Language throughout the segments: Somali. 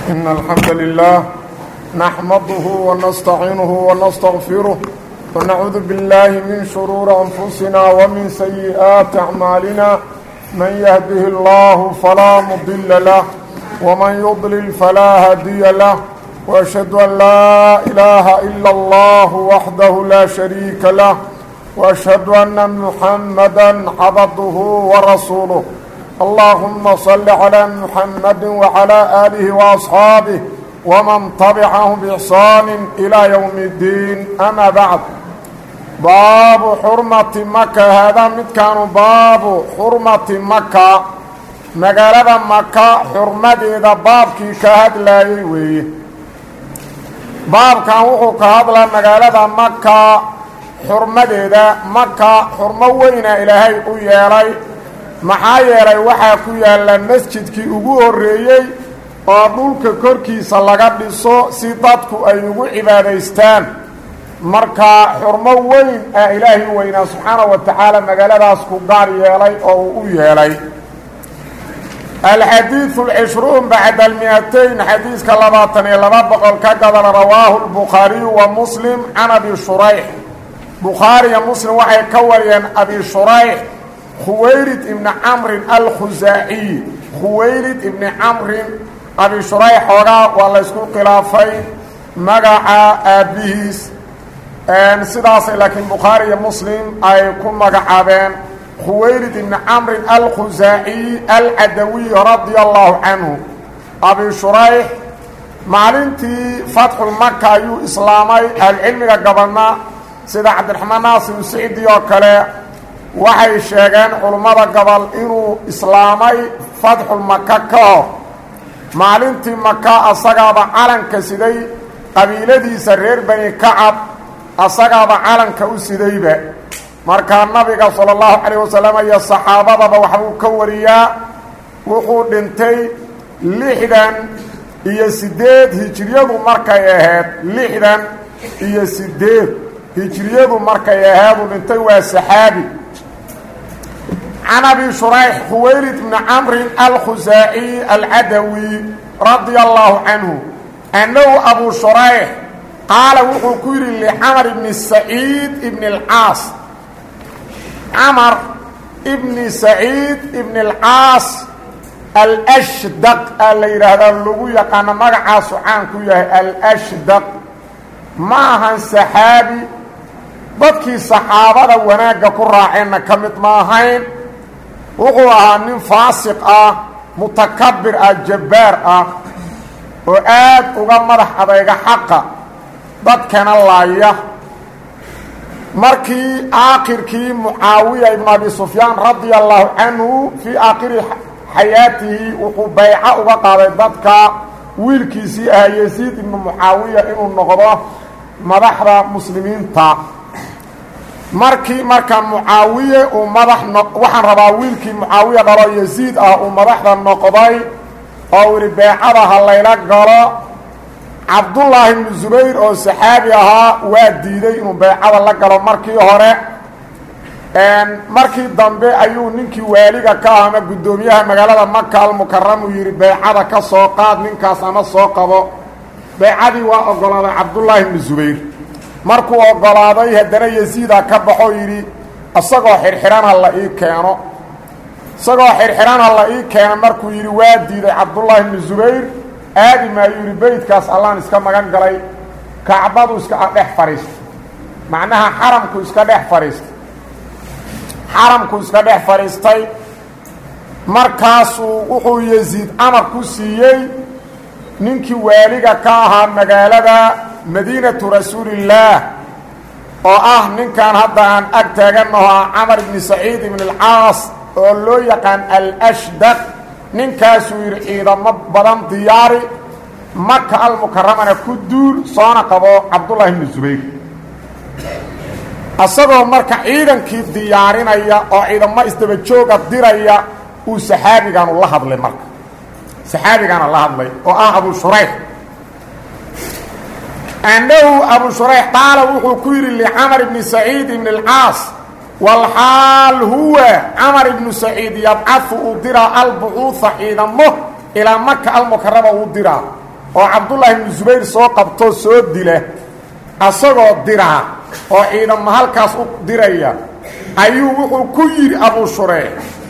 إن الحمد لله نحمده ونستعينه ونستغفره ونعوذ بالله من شرور أنفسنا ومن سيئات أعمالنا من يهده الله فلا مضل له ومن يضلل فلا هادي له وأشهد أن لا إله إلا الله وحده لا شريك له وأشهد أن محمدا عبده ورسوله اللهم صل على محمد وعلى آله وأصحابه ومن تبعهم بإحسان إلى يوم الدين أما بعد باب حرمة مكة هذا مد كان باب حرمة مكة مقالة مكة حرمة إذا بابكي كهد لا يوي باب كان وحو كهد لا مقالة مكة حرمة إذا مكة حرمة وين إلهي ويالي maxaa yeelay waxaa ku yaalla masjidkii ugu horreeyey oo dhulka korkiisa laga dhiso si dadku ay ugu cibaadaystaan marka xurmo weyn ah ilaahi weynaa subxaanahu wa tacaala magaaladaas ku gaar yeelay oo uu u yeelay alxadiidu alcishruun bacda almi-atayn xadiiska labaatan iyo laba boqol ka gadana rawaahu lbukhaariyu wa muslim can abi shurayx bukhaariya muslim waxay ka wariyeen abi shurayx khuwaylid ibni camrin alkhusaaciy khuwaylid ibni camrin abi shurayx xoogaa waa laysku khilaafay magaca aabbihiis sidaasay laakiin bukhaari iyo muslim ay ku magacaabeen khuwaylid ibni camrin alkhusaaciy alcadawiy radia allahu canhu abi shurayx maalintii fatxulmaka ayuu islaamay ahlucilmiga gabadna sida cabdiraxmaan naasir usicdi oo kale waxay sheegeen culummada gobol inuu islaamay fatxulmaka ka hor maalintii maka asagaaba calanka siday qabiiladiisa reer bani kacab asagaaba calanka u sidayba markaa nabiga sala allahu calayh wasalam iyo saxaabadaba waxbuu ka wariyaa wuxuu dhintay lixdan iyo siddeed hijiriyadu markay ahayd lixdan iyo siddeed hijiriyadu markay ahayduu dhintay waa saxaabi can abi shurayx khuwaylid bni camrin alkhusaaciy alcadawi radia allahu canhu annahu abu shurayx qaala wuxuu ku yidhi licamar ibni saciid ibni alcaas camar ibni saciid ibni alcaas alshdaq aa la yidhaahdaa lagu yaqaano magacaasu caan ku yahay alshdaq ma ahan saxaabi dadkii saxaabada wanaagga ku raaceenna ka mid ma ahayn wuxuu ahaa nin faasiq ah mutakabir ah jabbaar ah oo aad uga madax adayga xaqa dadkana laaya markii aakhirkii mucaawiya ibnu abi sufyaan radia allahu canhu fii aakhiri xayaatihi wuxuu bayco uga qaaday dadka wiilkiisii ahaa yasiid ibnu mucaawiya inuu noqdo madaxda muslimiinta markii marka mucaawiye uu madax waxaan rabaa wiilkii mucaawiya dhalo yasiid ah uu madaxda noqday oo uu yihi beecada ha layla galo cabdullaahi ibnu zubayr oo saxaabi ahaa waa diiday inuu beecada la galo markii hore markii dambe ayuu ninkii waaliga ka ah ama guddoomiyaha magaalada maka almukaram uu yidhi beecada ka soo qaad ninkaas ama soo qabo beecadii waa ogolaaday cabdullaahi ibnu zubayr markuu ogolaaday haddana yasiida ka baxoo yidhi isagoo xirxidhan ha la ii keeno isagoo xirxidhan ha la ii keeno markuu yidhi waa diiday cabdullaahi ibnu zubayr aadi maayuu yidhi beydkaas allaan iska magan galay kacbadu iska dhex fadhiistay macnaha xaramku iska dhex fadhiistay xaramku iska dhex fadhiistay markaasuu wuxuu yasiid amar ku siiyey ninkii waaliga ka ahaa magaalada madiinatu rasuulillaah oo ah ninkan hadda aan ag taaganaho ah camar ibni saciid ibn alcaas oo loo yaqaan alshdaq ninkaasuu yidhi ciidamo badan diyaari maka almukaramana ku duul soona qabo cabdullaahi ibni zubayr isagoo marka ciidankii diyaarinaya oo ciidamo isdaba jooga diraya uu saxaabigaanu la hadlay marka saxaabigaana la hadlay oo ah abu shurayx annahu abu shurayx qaala wuxuu ku yidhi licamar ibni saciid ibni alcaas walxaal huwa camar ibnu saciid yabcahu uu diraa albucuuha ciidamo ilaa maka almukarama uu diraa oo cabdullaahi ibnu subayr soo qabtoo soo dila asagoo diraa oo ciidamo halkaas u diraya ayuu wuxuu ku yidhi abuu shureyx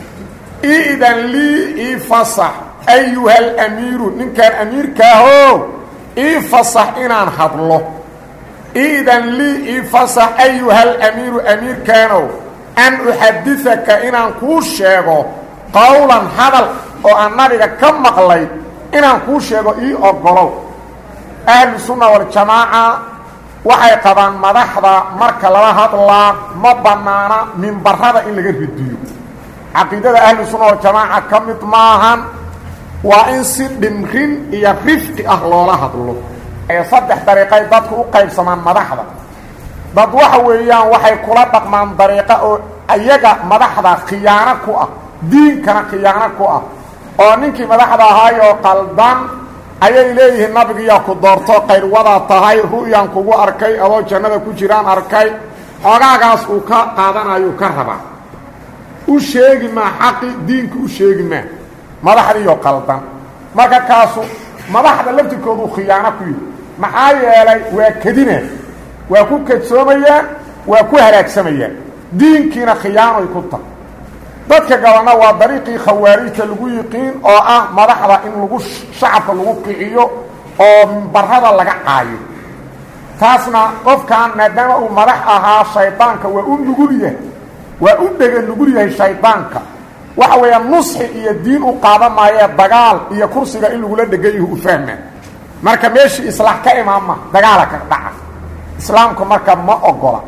iidan lii ii fasax ayuhal amiiru ninkaan amiirkaaho ii fasax inaan hadlo iidan lii ii fasax ayuhal amiiru amiirkaanow an uxadidaka inaan kuu sheego qowlan hadal oo aan nabiga ka maqlay inaan kuu sheego ii ogolow ahlu sunna waljamaaca waxay qabaan madaxda marka lala hadlaa ma bannaana mimbarada in laga ridiyo caqiidada ahlu sunna waljamaaca ka mid maahan waa in si dhimrin iyo rifqi ah loola hadlo ee saddex dariiqay dadku u qaybsamaan madaxda dad waxa weeyaan waxay kula dhaqmaan dariiqa oo iyaga madaxda khiyaano ku ah diinkana khiyaano ku ah oo ninkii madaxda ahaayoo qaldan ayay leeyihiin nabigiyaa ku doorto qayrwadaa tahay ru'yaan kugu arkay adoo jannada ku jiraan arkay xoogaagaas uu ka qaadanayo ka rabaa u sheegi maa xaqi diinka u sheegi maa madaxdiiyo qaldan marka kaasu madaxda laftirkoodu khiyaano ku yihi maxaa yeelay waa kedina waa ku kadsoomayaan waa ku halaagsamayaan diinkiina khiyaanoy ku tahay dadka gabanna waa dariiqii khawaarijta lagu yiqiin oo ah madaxda in lagu shacabka lagu kiciyo oo barada laga caayo taasna qofkan maadaama uu madax ahaa shaydaanka waa u nugul yahay waa u dhega nugul yahay shaydaanka waxa weeyaa nusxi iyo diin u qaadan maayee dagaal iyo kursiga in lagula dhegan yahu u fahmaa marka meeshii islaax ka imaanma dagaala ka dhaca islaamku marka ma ogola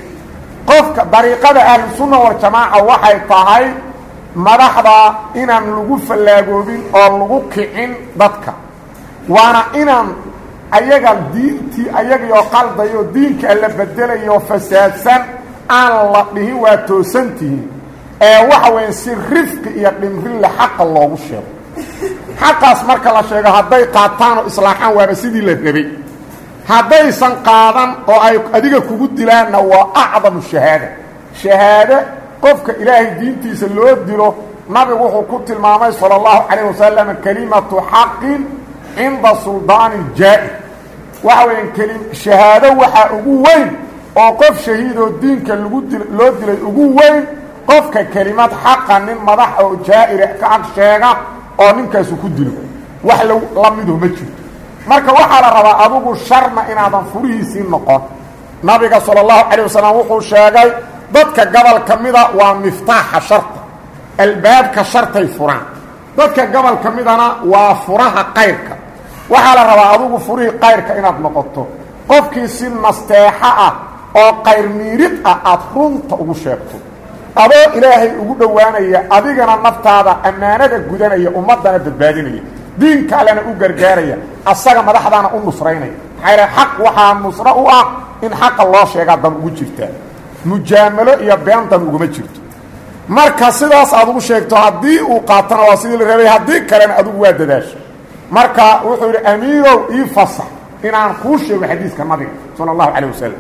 qofka dariiqada ahlusunna waljamaaca waxay tahay madaxda inaan lagu fallaagoobin oo lagu kicin dadka waana inaan ayaga diintii ayagaioo qaldayo diinka la bedelayo fasaadsan aan la dhihin waa toosantihiin ee waxa weya si rifqi iyo dhimrinle xaqa loogu sheego xaqaas marka la sheego hadday qaataan oo islaaxaan waaba sidii la rabay haddaysan qaadan oo ay adiga kugu dilaanna waa acdamu shahaada shahaado qofka ilaahay diintiisa loo dilo nabigu wuxuu ku tilmaamay sala allahu calayh wasalam kelimatu xaqin cinda suldaanin jaa-i waxa weeyaan keli shahaado waxaa ugu weyn oo qof shahiidoo diinka lagu dil loo dilay ugu weyn qofka kelimad xaqa nin madax oo jaa-ira ka ag sheega oo ninkaasu ku dilo wax la midu ma jirto marka waxaa la rabaa adugu sharna inaadan furihiisii noqon nabiga sala allahu calayh wasalam wuxuu sheegay dadka gobol ka mida waa miftaaxa sharta albaabka shartay furaan dadka gobol ka midana waa furaha qayrka waxaa la rabaa adugu furihii qayrka inaad noqoto qofkii si nasteexo ah oo qayr miirid ah aada runta ugu sheegto adoo ilaahay ugu dhowaanaya adigana naftaada ammaanada gudanaya ummaddana badbaadinaya diinka allena u gargaaraya asaga madaxdaana u nusraynaya maxaa yidhaha xaq waxaa nusro u ah in xaqa loo sheegaa dan ugu jirtaa mujaamalo iyo been dan uguma jirto marka sidaas aad ugu sheegto haddii uu qaatana waa sidii la rabay haddii kalena adugu waa dadaasho marka wuxuu yidhi amiirow ii fasax inaan kuu sheego xadiiska nabiga sala allahu calayh wasalam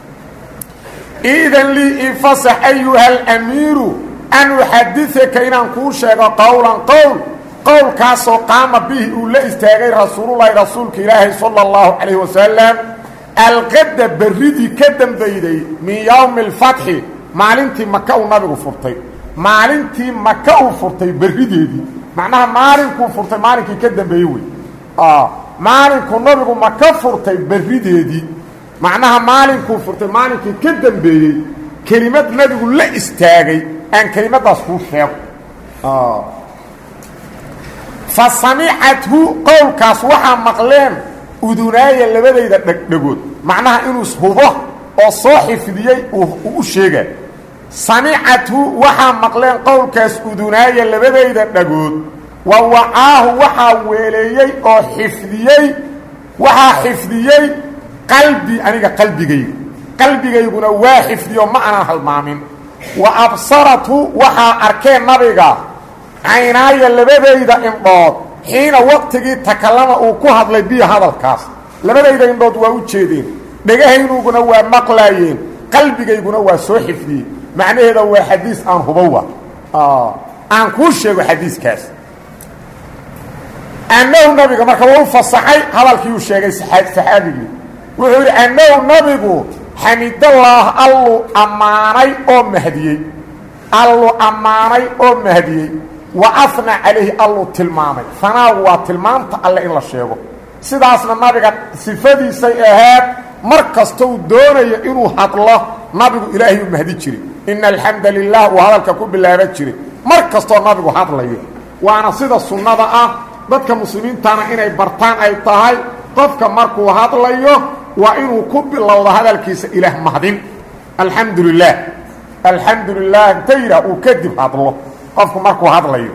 iidan lii ii fasax ayuha alamiiru an uxadidaka inaan kuu sheego qowlan qowl qowlkaasoo qaama bihi uu la istaagay rasuululahi rasuulka ilaahay sala allahu calayh wasalam alqadda berridii ka dambeyday min yowmi alfatxi maalintii maka uu nabigu furtay maalintii maka uu furtay berrideedii macnaha maalinkuu furtay maalinkii ka dambeeyey wey maalinkuu nabigu maka furtay berrideedii macnaha maalinkuu furtay maalinkii ka dambeeyey kelimad nabigu la istaagay aan kelimadaas kuu sheego fa samicathu qowlkaas waxaa maqleen udunaaya labadayda dhegdhegood macnaha inuu hubo oo soo xifdiyey uu u sheega samicathu waxaa maqleen qowlkaas udunaaya labadayda dhagood wa wacaahu waxaa weeleeyey oo xifdiyey waxaa xifdiyey qalbi aniga qalbigayga qalbigayguna waa xifdiyo ma aanan halmaamin wa absarathu waxaa arkeen nabiga caynaaya labadayda indhood xiina waqtigii takallama uu ku hadlay biyo hadalkaas labadayda indhood waa u jeedeen dhagahaynuguna waa maqlaayeen qalbigayguna waa soo xifdiyey macnaheeda waa xadiis aan hubowa aan kuu sheego xadiiskaas annahu nabiga marka waa u fasaxay hadalkii uu sheegay saxaabigii wuxuu yidhi annahu nabigu xamidallaah allu ammaanay oo mahdiyey allu ammaanay oo mahdiyey wa afna calayhi allu tilmaamay fanaagu waa tilmaamta alle in la sheego sidaasna nabiga sifadiisay ahayd mar kasta uu doonayo inuu hadlo nabigu ilaahay u mahdi jiray ina alxamda lilah uu hadalka ku bilaaban jiray mar kastoo nabigu hadlayo waana sida sunnada ah dadka muslimiintana inay bartaan ay tahay qofka markuu hadlayo waa inuu ku bilowdo hadalkiisa ilaah mahdin alxamdu lilah alxamdu lilah inta yidhaah uu kadib hadlo qofku markuu hadlayo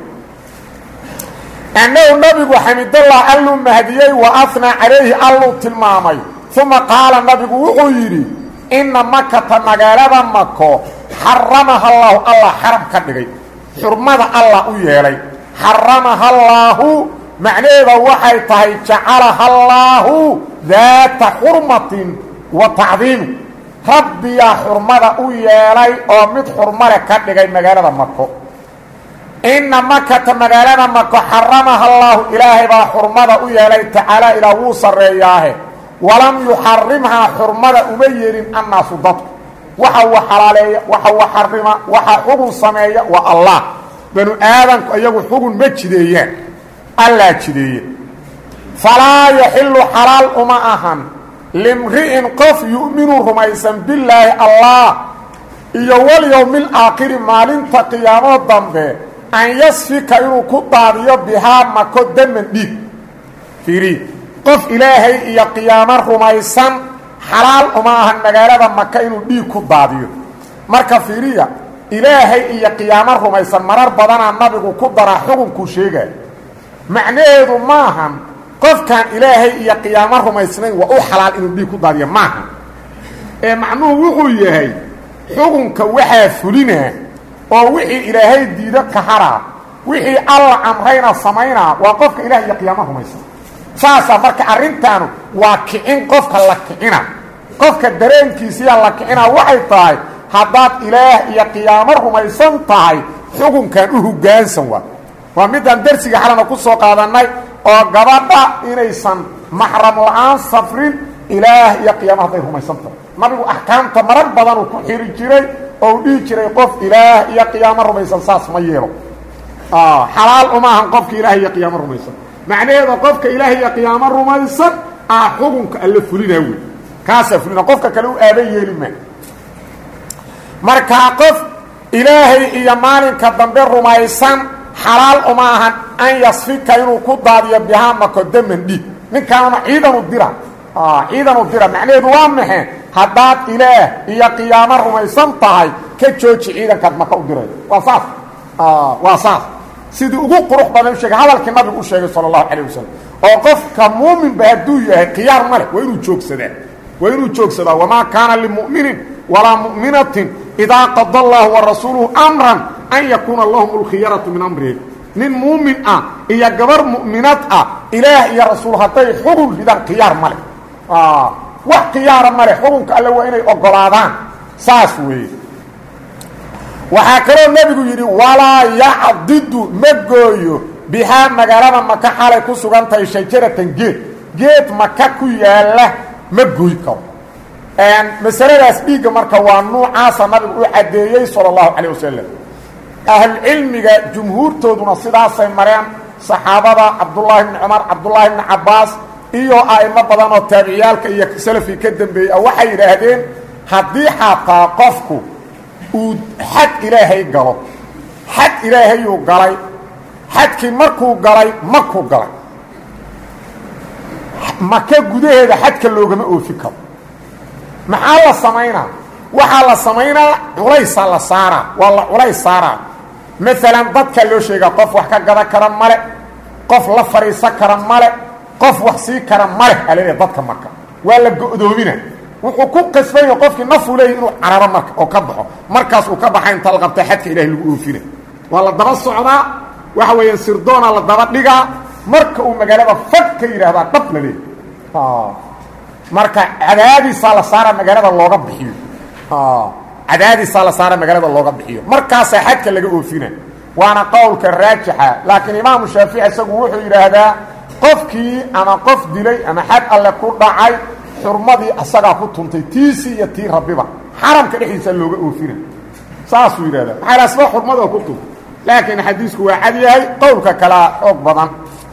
annahu nabigu xamidallah alluu mahdiyey wa afnaa calayhi alluu tilmaamay uma qaala nabigu wuxuu yidhi inna makata magaalada mako xaramaha allaahu allah xaram ka dhigay xurmada allah u yeelay xaramaha allaahu macnaheeda waxay tahay jacalaha allaahu daata xurmatin wa tacdiimi rabbiyaa xurmada u yeelay oo mid xurmale ka dhigay magaalada mako inna makata magaalada mako xaramaha allaahu ilaahay baa xurmada u yeelay tacaala ilaa wuu sarreeyaahe walam yuxarimhaa xurmada uma yeelin annaasu dadku waxa uu xalaaleeya waxa uu xarima waxa xugun sameeya waa allah banu aadanku iyagu xugun ma jideeyaan allaa jideeye falaa yaxilu xalaal uma ahan limri'in qof yu'minu rumaysan billaahi allah iyo walyowmi alaakhiri maalinta qiyaamo dambe an yasfika inuu ku daadiyo bihaa mako daman dhiig fiiri qof ilaahay iyo qiyaamo rumaysan xalaal uma ahan magaalada maka inuu dhiig ku daadiyo marka fiiriya ilaahay iyo qiyaamo rumaysan marar badanaa nabigu ku daraa xukunkuu sheegaya macnaheedu maahan qofkaan ilaahay iyo qiyaamo rumaysnayn waa u xalaal inuu dhiig ku daadiyo maaha ee macnuhu wuxuu yahay xukunka waxaa fulinaa oo wixii ilaahay diido ka haraa wixii alla amrayna samaynaa waa qofka ilaah iyo qiyaamo rumaysan saasaa marka arrintaanu waa kicin qofka la kicina qofka dareenkiisiyaa la kicina waxay tahay haddaad ilaah iyo qiyaamo rumaysan tahay xukunkan u hoggaansan waa waa midaan darsiga xalana ku soo qaadannay oo gabadha inaysan maxram la-aan safrin ilaah iyo qiyaamo hadday rumaysan tahay nabigu axkaamta marar badanuu ku xiri jiray oo u dhihi jiray qof ilaah iyo qiyaamo rumaysan saas ma yeelo xalaal uma ahan qofka ilaah iyo qiyaamo rumaysan macnaheeda qofka ilaah iyo qiyaamo rumaysan ah xukunka alla fulinaa wey kaasaa fulina qofka kale u aaban yeeli maa markaa qof ilaahay iyo maalinka dambe rumaysan xalaal uma ahan an yasfika inuu ku daadiyo bihaa mako daman dhiig ninkaanuna ciidanu dira ciidanu dira macnaheedu waa maxe haddaad ilaah iyo qiyaamo rumaysan tahay ka jooji ciidankaad maka u diray waa saas waa saas sidii ugu qurux badan u sheegay hadalkii nabigu u sheegay sala allahu calayh wasalam oo qofka muuminba hadduu yahay khiyaar ma leh waa inuu joogsadaa waa inuu joogsadaa wamaa kaana limu'minin walaa mu'minatin idaa qada allahu wa rasuuluhu amran an yakuuna lahum alkhiyaratu min amrihi nin muumin ah iyo gabar mu'minad ah ilaah iyo rasuul hadday xugun ridaan khiyaar ma leh wax khiyaara ma leh xukunka alle waa inay ogolaadaan saas weeye waxaa kaloo nebigu yidhi walaa yacdidu ma gooyo bihaa magaalada maka xalay ku sugan tahay shajaratan geed geed maka ku yaalla ma gooy karo masaladaas dhiigga marka waa nuucaasa nabigu u caddeeyey sala allahu calayh wasalam ahlulcilmiga jumhuurtooduna sidaasay mareen saxaabada cabdullaahi bni cumar cabdullaahi bni cabbaas iyo a'imo badan oo taabiciyaalka iyo salafkii ka dambeeyey ah waxay yidhaahdeen haddii xataa qofku uu xad ilaahay galo xad ilaahayuu galay xadkii markuu galay makuu galay maka gudaheeda xadka loogama oofi karo maxaa la samaynaa waxaa la samaynaa culaysaa la saaraa waa la culays saaraa maalan dadka loo sheegaa qof wax ka gadan kara male qof la fadhiisan kara male qof wax sii kara male alaleeya dadka marka waa la go'doomina wuxuu ku qasbanya qofkii nafuu leeyay inuu cararo marka oo ka baxo markaas uu ka baxa inta la qabta xadka ilahay lagu oofina waa la daba socdaa waxa weeyaan sirdoona la daba dhigaa marka uu magaalada fag ka yidhaahdaa dhab la leeya marka cadaadiisaa la saara magaalada looga bixiyo cadaadiisaa la saara magaalada looga bixiyo markaasaa xadka laga oofina waana qowlka raajixa laakiin imaamu shaafici isagu wuxuu yidhaahdaa qofkii ama qof dilay ama xad alle ku dhacay xurmadii asagaa ku tuntay tiisii iyo tii rabbiba xaramka dhexdiisa looga oofina saasuu yidhahdaa maxaa asba xurmada ku tuntay laakiin xadiisku waa cad yahay qowlka kalea xoog badan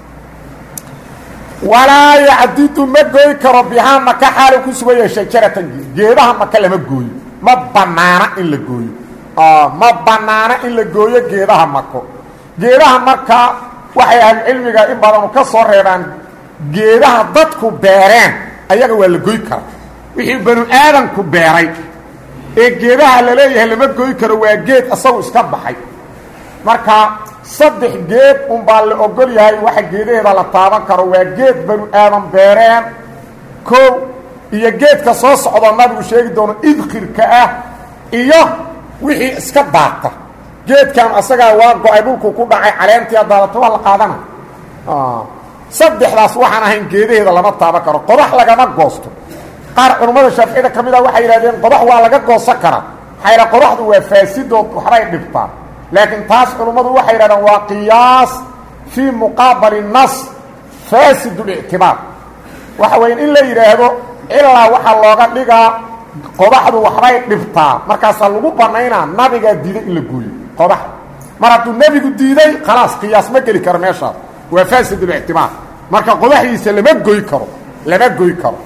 walaa yacdidu ma gooy karo bihaa maka xaalu ku sugaya shajaratan geedaha maka lama gooyo ma banaana in la gooyo ma banaana in la gooyo geedaha mako geedaha markaa waxay ahlucilmiga in badanu ka soo reebaan geedaha dadku beereen ayaga waa la goy karaa wixii banu aadamku beeray ee geedaha la leeyahay lama goy karo waa geed isagu iska baxay marka saddex geed unbaa la ogol yahay waxa geedaheeda la taaban karo waa geed banu aadam beereen koow iyo geedka soo socdoo nabigu sheegi doono idkhirka ah iyo wixii iska daata geedkan asagaa waa go-ay dhulku ku dhacay caleentii daadato waa la qaadana saddexdaas waxaan ahayn geedaheeda lama taaban karo qodax lagama goosto qaar culummada shaaficiyada ka mid a waxay yidhahdeen qodax waa laga goosan karaa maxaa yidha qodaxdu waa faasidood waxbay dhibtaa laakiin taas culummadu waxay yidhahdeen waa qiyaas fii muqaabali nas faasid اlictibaar waxa weya in la yidhaahdo ilaa waxaa looga dhigaa qodaxdu waxbay dhibtaa markaasaa lagu banaynaa nabigaa diiday in la gooyo qodaxda mar hadduu nebigu diiday khalaas qiyaas ma geli karo meeshaas waa faasid اlictibaar marka qodaxdiisa lama goy karo lama goy karo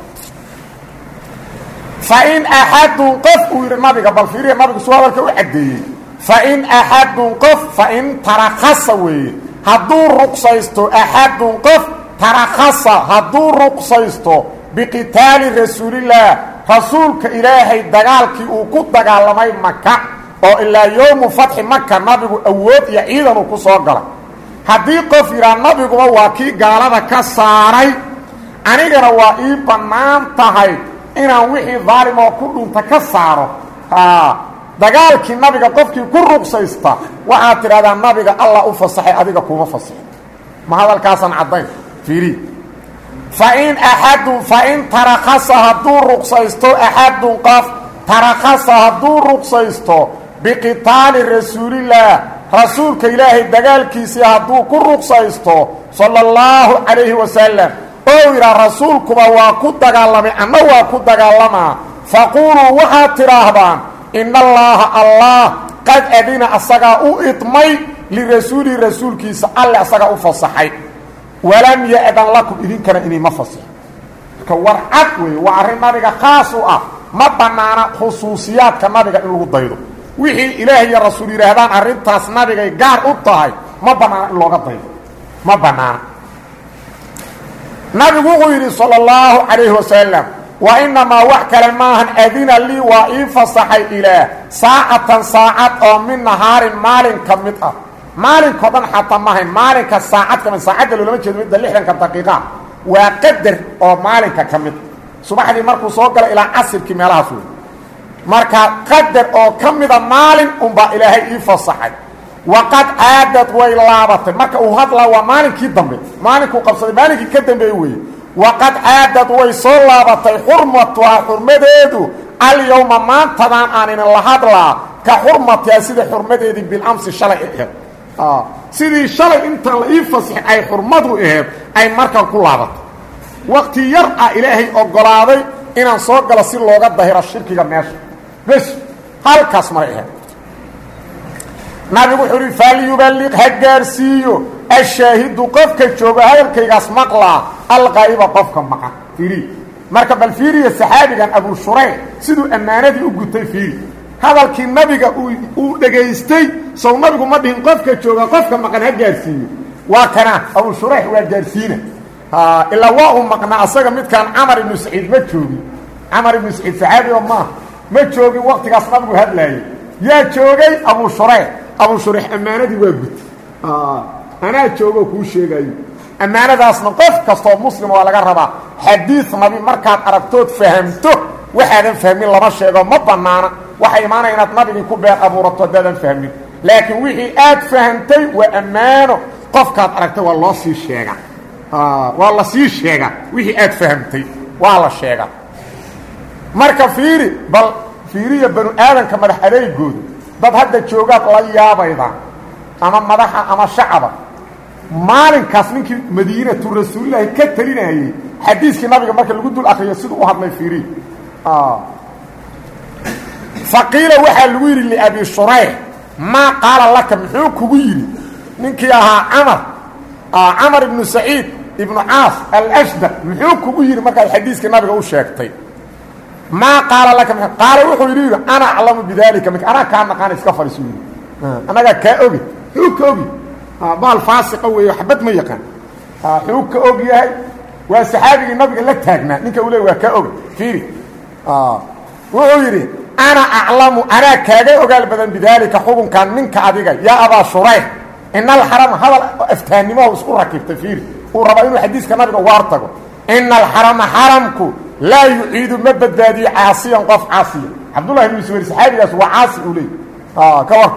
fain axadun qof uu yidhi nabiga bal fiiriya nabigu suu hadalka u caddeeyey fain axadun qof fain tarakasa weeye hadduu ruqsaysto axadun qof tarakasa hadduu ruqsaysto biqitaali rasuulillaah rasuulka ilaahay dagaalkii uu ku dagaalamay maka oo ilaa yowmu fatxi maka nabigu awood iyo ciidanuu ku soo galay haddii qof yidhaa nabiguba waa kii gaalada ka saaray anigana waa ii bannaan tahay inaan wixii daalimoo ku dhunta ka saaro dagaalkii nabiga qofkii ku ruqsaysta waxaad tidhahdaa nabiga allah u fasaxay adiga kuma fasaxin ma hadalkaasaan caddayn fiiri fain axadun fain tarakasa hadduu ruqsaysto axadun qof tarakasa hadduu ruqsaysto biqitaali rasuulillaah rasuulka ilaahay dagaalkiisii hadduu ku ruqsaysto sala allahu calayhi wasalam oo yidhaa rasuulkuba waa ku dagaalamay anna waa ku dagaalamaa faquuluu waxaad tidhaahdaan in allaaha allah qad adina asagaa u idmay lirasuulihi rasuulkiisa alle asagaa u fasaxay walam ya-dan lakum idinkana inima fasaxo marka war cad weeye waa arrin nabiga khaas u ah ma bannaana khusuusiyaadka nabiga in lagu daydo wixii ilaah iyo rasuul yidhaahdaan arrintaas nabigay gaar u tahay ma bannaana in looga daydo ma bannaana nabigu wuxuu yidhi salى اllahu calayhi wasalam wa inamaa wax kale maahan adina lii waa ii fasaxay ilaah saacatan saacad oo min nahaarin maalin ka mid ah maalinkao dhan xataa maahayn maalinka saacad ka mid saacadda loolama jeedo midda lixdanka daqiiqa waa qadar oo maalinka ka mid subaxdii markuu soo galo ilaa casirkii meelahaas wey marka qadar oo ka mida maalin unbaa ilaahay ii fasaxay waqad caadad way laabatay marka uu hadlaa waa maalinkii dambe maalinkuu qabsaday maalinkii ka dambeeye weeye waqad caadad way soo laabatay xurmatuhaa xurmadeedu alyowma maantadan aaninin la hadlaa ka xurmatihaa sida xurmadeedii bilamsi shalay aheed sidii shalay intaan la ii fasixin ay xurmadu aheed ay markan ku laabatay waqti yar ah ilaahay ogolaaday inaan soo galo si looga dahiro shirkiga meesha bes halkaas maray aheyd nabigu wuxuu uhi falyuballiq ha gaarsiiyo ashaahidu qofka jooga hadalkaygaas maqlaa alqaa'iba qofka maqan fiiri marka bal fiiriya saxaabigan abu shurayx siduu ammaanadii u gutay fiiri hadalkii nabiga uu dhegaystay sow nabigu ma dhihin qofka jooga qofka maqan ha gaarsiiyo waa kana abu shurayx waa gaarsiina ilaa waa uu maqnaa asaga midkaan camar ibnu saciid ma joogin camar ibnu saciid saxaabi oo maaha ma joogin waqtigaas nabigu hadlaayay yaa joogay abu shurayx abu shurayx ammaanadii waa gutay anaa joogoo kuu sheegayo ammaanadaasna qof kastoo muslim waa laga rabaa xadiid nabi markaad aragtood fahamto waxaadan fahmin lama sheego ma bannaana waxay imaanaya inaad nabigii ku been abuurato haddaadan fahmin laakiin wixii aad fahamtay waa ammaano qofkaad aragtay waa loo sii sheegaa waa la sii sheegaa wixii aad fahamtay waa la sheegaa marka fiiri bal fiiriya banu aadanka madax adeegooda dad hadda joogaad la yaabayda ama madaxa ama shacaba maalinkaas ninkii madiinatu rasuulilaahi ka talinayey xadiiskii nabiga marka lagu dul akriyo siduu u hadlay fiiri faqiila waxaa lagu yidhi liabi shurayx maa qaala laka muxuu kugu yidhi ninkii ahaa camar camar ibnu saciid ibnu caas alshdaq muxuu kugu yidhi markaad xadiiskii nabiga u sheegtay maa qaala laka qaala wuxuu yidhi yidhi ana aclamu bidalika mink anaa kaa naqaana iska fariisu yidhi annagaa kaa ogi xuu ka ogi baal faasiqa weeye xabad ma yaqaan xuu ka og yahay waa saxaabigii nabiga la taagnaa ninka uu le waa kaa oga fiiri wuxuu yidhi ana aclamu anaa kaaga ogaal badan bidaalika xukunkan minka adiga yaa abaa shurayx ina alxarama hadal aftaanimahu isku rakibtay fiiri uu rabaa inuu xadiiska nabiga waar tago ina alxarama xaramku laa yuciidu ma badbaadiyo caasiyan qof caasiya cabdullahi ibnu subayr saxaabigaas waa caasi uu leey ka war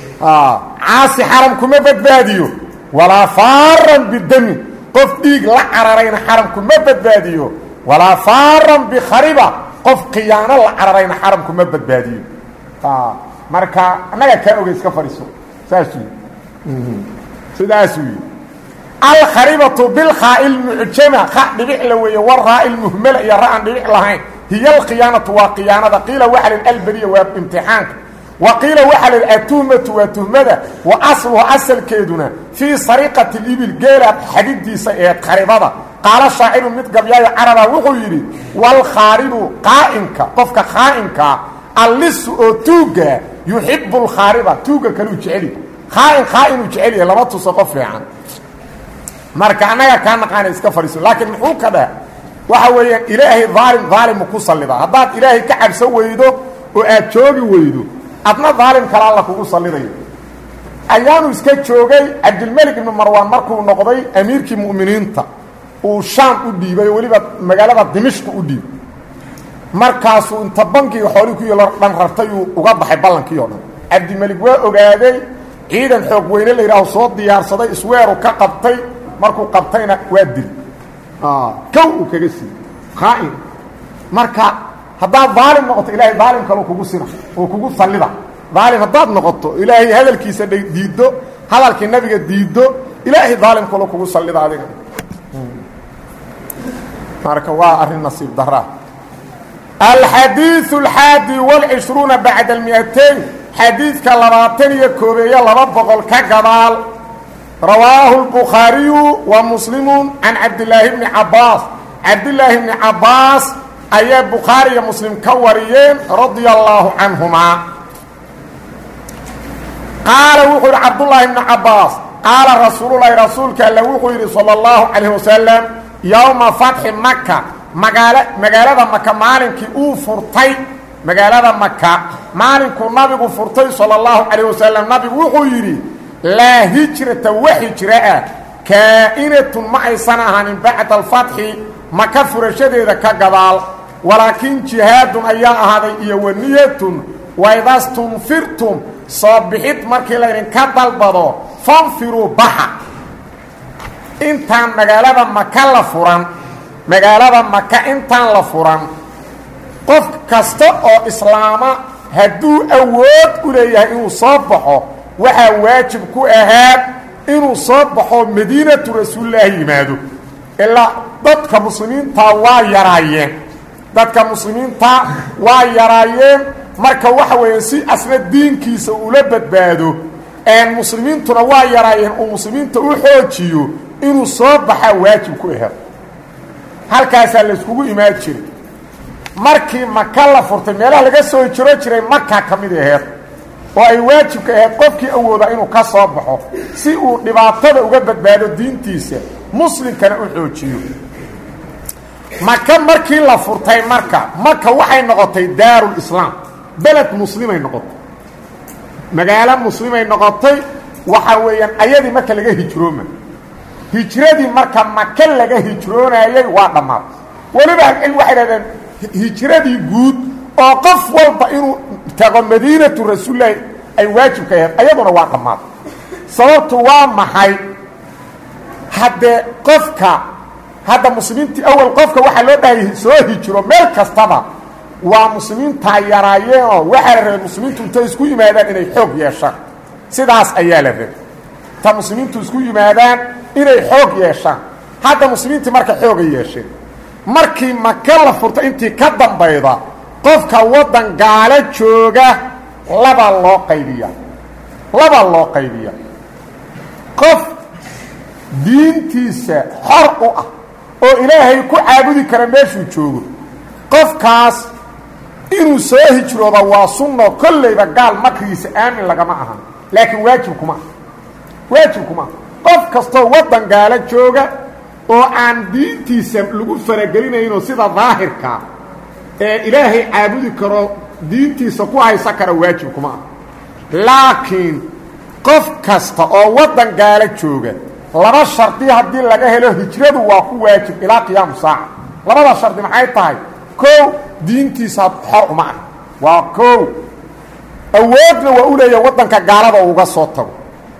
caasi xaramku ma badbaadiyo walaa faaran bidami qof dhiig la cararayna xaramku ma badbaadiyo walaa faaran bikhariba qof khiyaano la cararayna xaramku ma badbaadiyo marka annagaa kaa ogay iska fadhiiso saasuu yii sidaasuu yidhi alkharibatu bilkhaai lmucjama kha dhibic la weeye waraa lmuhmala iyo ra-an dhibic lahayn hiya alkhiyaanatu waa khiyaanada qiila waxa lih alberiya waa imtixaanka wa qiila waxaa lih atuhmatu waa tuhmada wa asluhu asalkeeduna fii sariqati libil geela xadidiisa ee kharibada qaala shaaciru mid gabyaayo caraba wuxuu yidhi walkhaaribu qaa'imka qofka khaa'inkaa allisu oo tuugga yuxibu lkhaariba tuugga kaluu jeceli khaain khaainuu jecel yahay lama tuso qof fiican marka annagaa kaa naqaana iska fadhiiso laakiin muxuu ka dheh waxa weeyaan ilaahay daalim daalimu ku sallidaa haddaad ilaahay ka cabsan weydo oo aad joogi weydo adna daalim kale alla kugu sallidayo ayaanu iska joogay cabdilmelik ibnu marwaan markuu noqday amiirkii mu'miniinta uu shaam u dhiibay oo weliba magaalada dimishka u dhiibay markaasuu inta bankiga xoolii ku yalo dhan rartay uu uga baxay ballankii oo dhan cabdimelik waa ogaaday ciidan xoog weyne la yidhaaho soo diyaarsaday isweeru ka qabtay markuu qabtayna waa dil kow uu kaga siiyey khaa'in marka haddaad daalim noqoto ilaahay daalim kaleu kugu sina oo kugu sallida daalim haddaad noqoto ilaahay hadalkiisa diiddo hadalkii nabiga diiddo ilaahay daalim kaleu kugu sallida adiga marka waa arrin nasiib daraa alxadiiثu alxaadi wاlcishruuna bacda almiatayn xadiidka labaatan iyo koobeeyo laba boqol ka gadaal rawaahu الbukhaariyu wa muslimu can cabdilaahi bni cabaas cabdilaahi bni cabaas ayaa bukhaari iyo muslim ka wariyeen radia allaahu canhumaa qaala wuxuu yidhi cabdullaahi bni cabaas qaala rasuululahi rasuulka alle wuxuu yidhi salى اllahu calayh wasalam yowma fatxi maka magaala magaalada maka maalinkii uu furtay magaalada maka maalinkuu nabigu furtay salى اllahu calayh wasalam nabigu wuxuu yidhi laa hijrata wa hijra ah kaa'inatun ma aysan ahaanin bacda alfatxi maka furashadeeda ka gadaal walaakin jihaadun ayaa ahaaday iyo waniyatun waidastunfirtum soo bixid markii laydinka dalbado fanfiruu baxa intaan magaalada maka la furan magaalada maka intaan la furan qof kasta oo islaama hadduu awood u leeyahay inuu soo baxo waxaa waajib ku ahaad inuu soo baxo madiinatu rasuulilaahi yimaado ilaa dadka muslimiintaa waa yaraayeen dadka muslimiintaa waa yaraayeen marka waxa weeye si asna diinkiisa ula badbaado muslimiintuna waa yaraayeen uu muslimiinta u xoojiyo inuu soo baxaa waajib ku ahaad halkaasaa layskugu imaan jiray markii maka la furtay meelaha laga soo hijiro jiray markaa ka mid aheed oo ay waajibka ahayd qofkii awooda inuu ka soo baxo si uu dhibaatada uga badbaado diintiisa muslimkana u xoojiyo maka markii la furtay marka maka waxay noqotay daarulislaam beled muslimay noqotay magaalo muslimay noqotay waxa weeyaan ayadii marka laga hijrooma hijradii marka maka laga hijroonayay waa dhammaatay weliba ahlucilmi waxay dhahdeen hijradii guud oo qof walba inuu tago madiinatu rasuulilahi ay waajibka ahayd ayaduna waa dhammaatay sababtu waa maxay haddee qofka hadda muslimiintii awal qofka waxaa loo dhahay soo hijiro meel kastaba waa muslimiintaa yaraayeenoo waxaa la rabay muslimiintu intay isku yimaadaan inay xoog yeeshaan sidaas ayaa la rabay ta muslimiintu isku yimaadaan inay xoog yeeshaan hadda muslimiintii marka xooga yeesheen markii maka la furto intii ka dambayda qofka waddan gaalo jooga labaa loo qaybiya labaa loo qaybiya qof diintiisa xor u ah oo ilaahay ku caabudi kara meeshuu joogo qofkaas inuu soo hijrooda waa sunno kollayba gaal makrigiisa aamin lagama ahan laakiin waajib kuma ah waajib kuma ah qof kastoo waddan gaalo jooga oo aan diintiisa lagu faragelinayno sida daahirka ee ilaahay caabudi karo diintiisa ku haysan kara waajib kuma ah laakiin qof kasta oo waddan gaalo jooga laba shardi haddii laga helo hijradu waa ku waajib ilaa qiyaamu saaca labada shardi maxay tahay kow diintiisa xor uma ah waa kow awoodna waa u leeyahay waddanka gaalada uga soo tago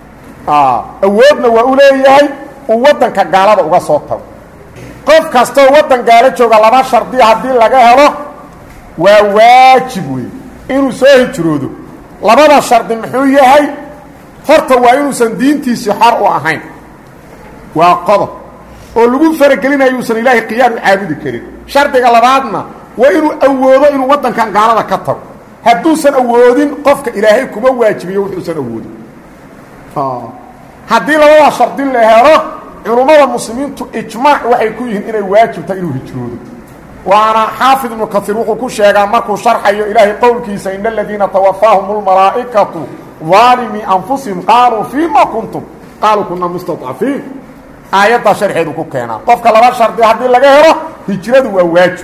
awoodna waa u leeyahay uu waddanka gaalada uga soo tago qof kastoo waddan gaalo jooga laba shardi haddii laga helo waa waajib wey inuu soo hijroodo labada shardi muxuu yahay horta waa inuusan diintiisii xor u ahayn waa qodob oo lagu faragelinayo uusan ilaahay qiyaam u caabudi karin shardiga labaadna waa inuu awoodo inuu waddankan gaalada ka tago hadduusan awoodin qofka ilaahay kuma waajibiyo wuxuusan awoodin haddii labada shardi la helo culummada muslimiintu ijmaac waxay ku yihiin inay waajibta inuu hijroodo waana xaafid ibnu kaiir wuxuu ku sheegaa markuu sharxayo ilaahay qowlkiisa ina aladiina tawafaahum اlmalaa'ikatu aalimii anfusihim qaaluu fiima kuntum qaaluu kuna mustadcafiin aayaddaa sharxeedu ku keenaa qofka laba shardi haddii laga helo hijradu waa waajib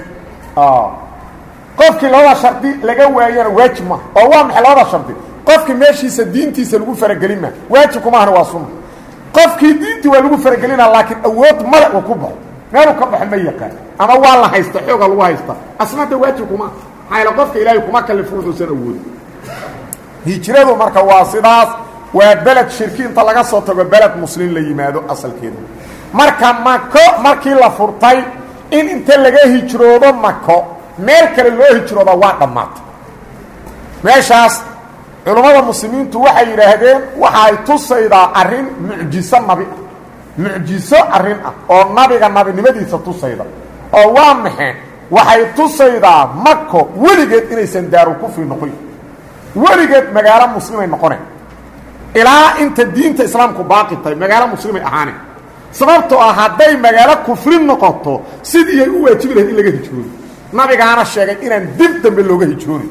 qofkii labada shardi laga waayana waajib maaha oo waa maxay labada shardi qofkii meeshiisa diintiisa lagu faragelin maa waajibku maahana waa sunna qofkii diintii waa lagu faragelina laakiin awood male uu ku baxo meeluu ka baxo ma yaqaan ama waa la haysta xooga lagu haysta asnada waajibkuma maxaa qofka ilaahay kuma kalifo wuxuusan awoodin hijradu marka waa sidaas waa beled shirki inta laga soo tago beled muslim la yimaado asalkeeda marka mako markii la furtay in inta laga hijroodo mako meel kale loo hijrooda waa dhammaatay meeshaas culummada muslimiintu waxay yidhaahdeen waxay tusaydaa arrin mucjiso nabi ah mucjiso arrin ah oo nabiga nabinimadiisa tusayda oo waa maxe waxay tusaydaa mako weligeed inaysan daaru kufri noqon weligeed magaalo muslimay noqoneen ilaa inta diinta islaamku baaqi tahay magaalo muslimay ahaaneen sababtoo ah hadday magaalo kufri noqoto sidiiyay u waajibi lahayd in laga hijroodo nabigaana sheegay inaan dib dambe looga hijroonin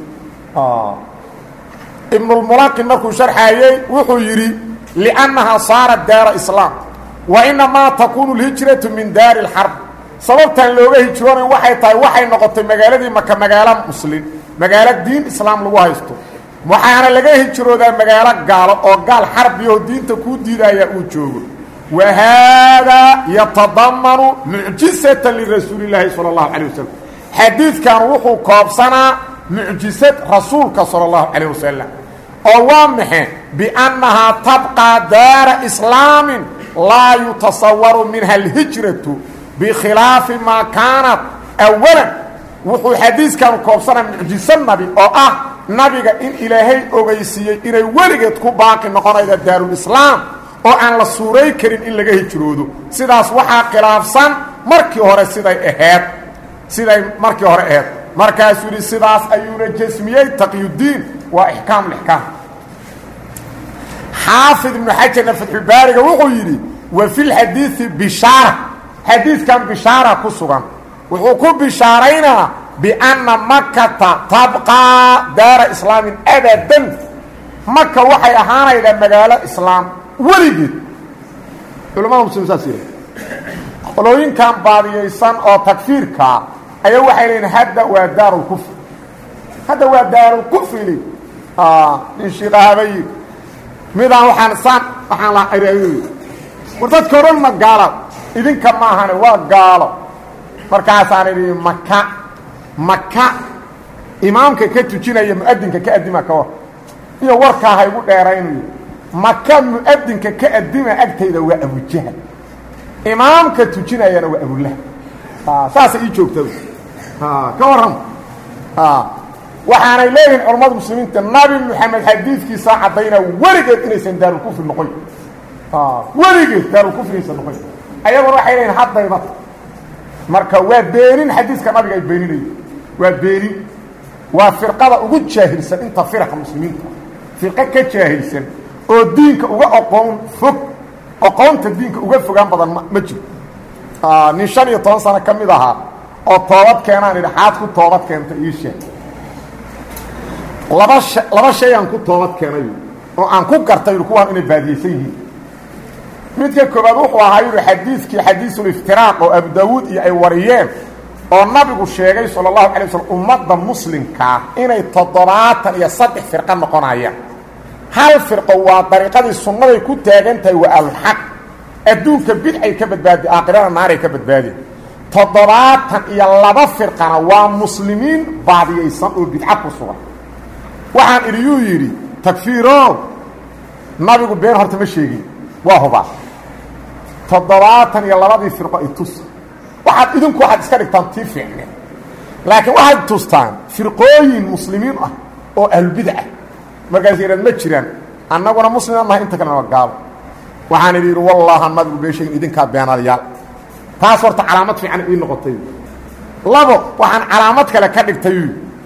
ibnulmulaqin markuu sharxaayey wuxuu yidhi liannahaa saarat daara islaam wa inamaa takuunu lhijratu min daari اlxarb sababtaan looga hijroonayn waxay tahay waxay noqotay magaaladii maka magaalo muslim magaalo diin islaam lagu haysto waxaana laga hijroodaa magaalo gaalo oo gaal xarbiyaho diinta kuu diidaya uu joogo wa haadaa yatadamanu mucjisata lirasuuli اllaahi salى اllahu calيه wasalam xadiidkan wuxuu koobsanaa mucjisad rasuulka salى اllahu calيه wasalam oo waa maxe biannahaa tabqaa daara islaamin laa yutasawaru minha alhijratu bikhilaafi maa kaanat awalan wuxuu xadiiskan koobsanaa mucjiso nabi oo ah nabiga in ilaahay ogeysiiyey inay weligeed ku baaqi noqonayda daarulislaam oo aan la suuray karin in laga hijroodo sidaas waxaa khilaafsan markii hore siday aheed siday markii hore aheyd markaasuu yidhi sidaas ayuuna jasmiyey taqyudiin waa ixkaam lixkaam xaafid ibnu xajarna fatxulbaariga wuxuu yidhi wa fi lxadiidi bishaara xadiidkan bishaara ku sugan wuxuu ku bishaaraynaa bianna makata tabqaa daara islaamin abadan maka waxay ahaanaydaa magaalo islaam weligeed culamada muslim saas yidha qolooyinkan baadiyaysan oo takfiirkaa ayaa waxay leeyiin hadda waa daarulkufri hadda waa daarulkufri nin shiiqahabayi midaan waxaan saan waxaan la war dadka odhan ma gaala idinka maahane waa gaalo markaasaan idhi maka maka imaamka ka tujinaya mu'adinka ka addima ka war iyo warkaa ha igu dheeraynayo maka mu'adinka ka addima agtayda waa abujahal imaamka tujinayana waa abulahab saasay ii joogta ka warram waxaanay leeyihiin culammada muslimiinta nabi moxamed xadiidkiisaa caddaynaa weligeed inaysan daarulkufri noqon weligeed daarulkufrigaysa noqon ayaguna waxay leeyiin haddayba marka waa beenin xadiiska nabiga ay beeninayo waa beenin waa firqada ugu jaahilsan inta firqa muslimiinta firqo ka jaahilsan oo diinka uga oqoon fog oqoonta diinka uga fogaan badan ma jiro nin shan iyo toban sano ka mid ahaa oo toobad keenaan idhi xaad ku toobad keenta ii sheeg laba sha laba shay aan ku toobad keenay oo aan ku gartay kuwaan inay baadiyeysan yihiin midka koobaad wuxuu ahaa yidhi xadiidkii xadiisuliftiraaq oo abu daawuud iyo ay wariyeen oo nabigu sheegay sala allahu alay waslm ummadda muslimkaa inay toddobaatan iyo saddex firqo noqonayaan hal firqo waa dariiqadii sunnaday ku taagan tahay waa alxaq adduunka bidcay ka badbaadi aakhirana naaray ka badbaadeen toddobaatan iyo laba firqana waa muslimiin baadiyaysan oo bidca ku sugan waxaan idiyuu yidhi takfiirow nabigu been horta ma sheegin waa hubaa toddobaatan iyo labadii firqo i tus waxaad idinku waxaad iska dhigtaan tii fiicne laakiin waxaad tustaan firqooyin muslimiin ah oo ahlubidca markaas yidhad ma jiraan annaguna muslimaan nahay inta kalena waa gaalo waxaan idhi yidhi wallahan nabigu been sheegin idinkaa beenaadayaal taas horta calaamad fiican ii noqotay labo waxaan calaamad kale ka dhigtay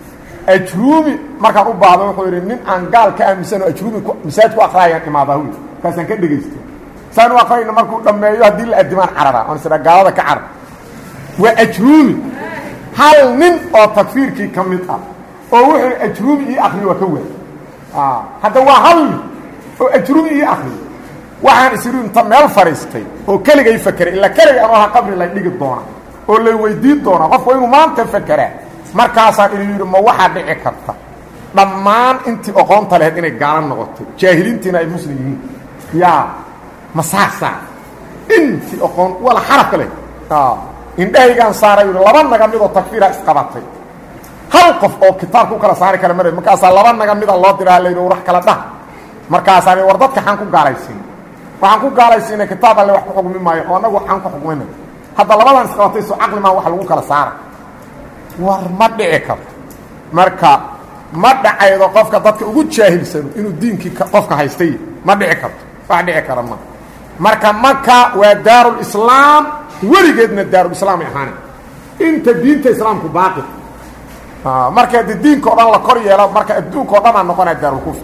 ajruumi markaan u baahdo wuxuu yidhi nin aan gaal ka aaminsan oo ajruumi masaajid ku akraayaan imaadaa wy markaasaan ka dhegaysta saan u akrayna markuu dhammeeyo haddii la adimaan carara oon isdha gaalada ka carar waa ajruumi hal nin oo takfiirkii ka mid ah oo wuxuu ajruumi ii akriyo waa ka waay hadda waa hal nin oo ajruumi ii akriyo waxaan isiru inta meel fadhiistay oo keligay fakeray ila keligay anoo ha qabri lay dhigi doona oo lay weydiin doona qofku inuu maanta fakeraa markaasaan idin yidhi ma waxaa dhici karta dhammaan intii oqoonta lahayd inay gaalo noqoto jaahiliintiina ay muslim yihiin yaa ma saasaa intii oqoon wala xarafka leh indhahaygaan saaray yidhi laba naga midoo takfiira isqabatay hal qof oo kitaabka u kala saari kara mara markaasaa laba naga mida loo diraa la yidhi warax kala dhah markaasaan war dadka xaan ku gaalaysiin waxaan ku gaalaysiinay kitaab alle wax ku xugmi maayo oo annagu waxaan ku xugmayna hadda labadan isqabatay soo caqli maa wax lagu kala saara war ma dhici karto marka ma dhacaydo qofka dadka ugu jaahilsano inuu diinkii qofka haystay ma dhici karto wax dhici kara ma marka maka waa daarulislaam weligeedna daarulislaam ay ahaane inta diinta islaamku baaqi marka de diinka o dhan la kor yeelo marka adduunka o dhan aa noqonaya daarulkufr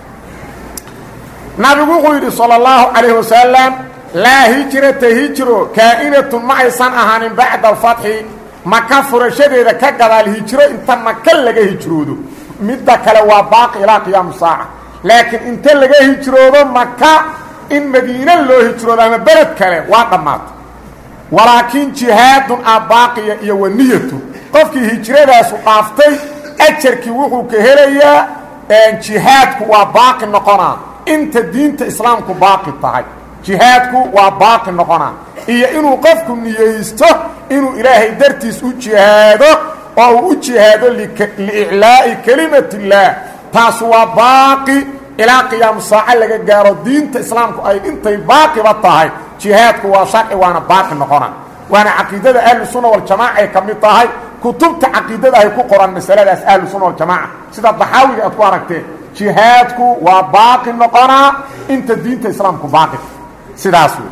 nabigu wuxuu yidhi salى اllahu calayh wasalam laa hijrata hijro kaa'inatun ma aysan ahaanin bacda alfatxi maka furashadeeda ka gadaal hijro inta maka laga hijroodo midda kale waa baaqi ilaa qiyaamu saaca laakiin inta laga hijroodo maka in madiine loo hijroodo ama beled kale waa dhammaatay walaakiin jihaadun a baaqiya iyo waniyatu qofkii hijradaasu dhaaftay ajarkii wuxuu ka helayaa jihaadku waa baaqi noqonaa inta diinta islaamku baaqi tahay jihaadku waa baaqi noqonaa iyo inuu qofku niyeysto inuu ilaahay dartiis u jihaado oo uu u jihaado liiclaa'i kelimat illaah taasu waa baaqi ilaa qiyaamu saaco laga gaaro diinta islaamku ay intay baaqiba tahay jihaadku waa sharci waana baaqi noqona waana caqiidada ahlusunna waljamaaca ay ka mid tahay kutubta caqiidada ay ku qoran masaladaas ahlusunna waljamaaca sida daxaawiga aad ku aragteen jihaadku waa baaqi noqonaa inta diinta islaamku baaqi sidaas wey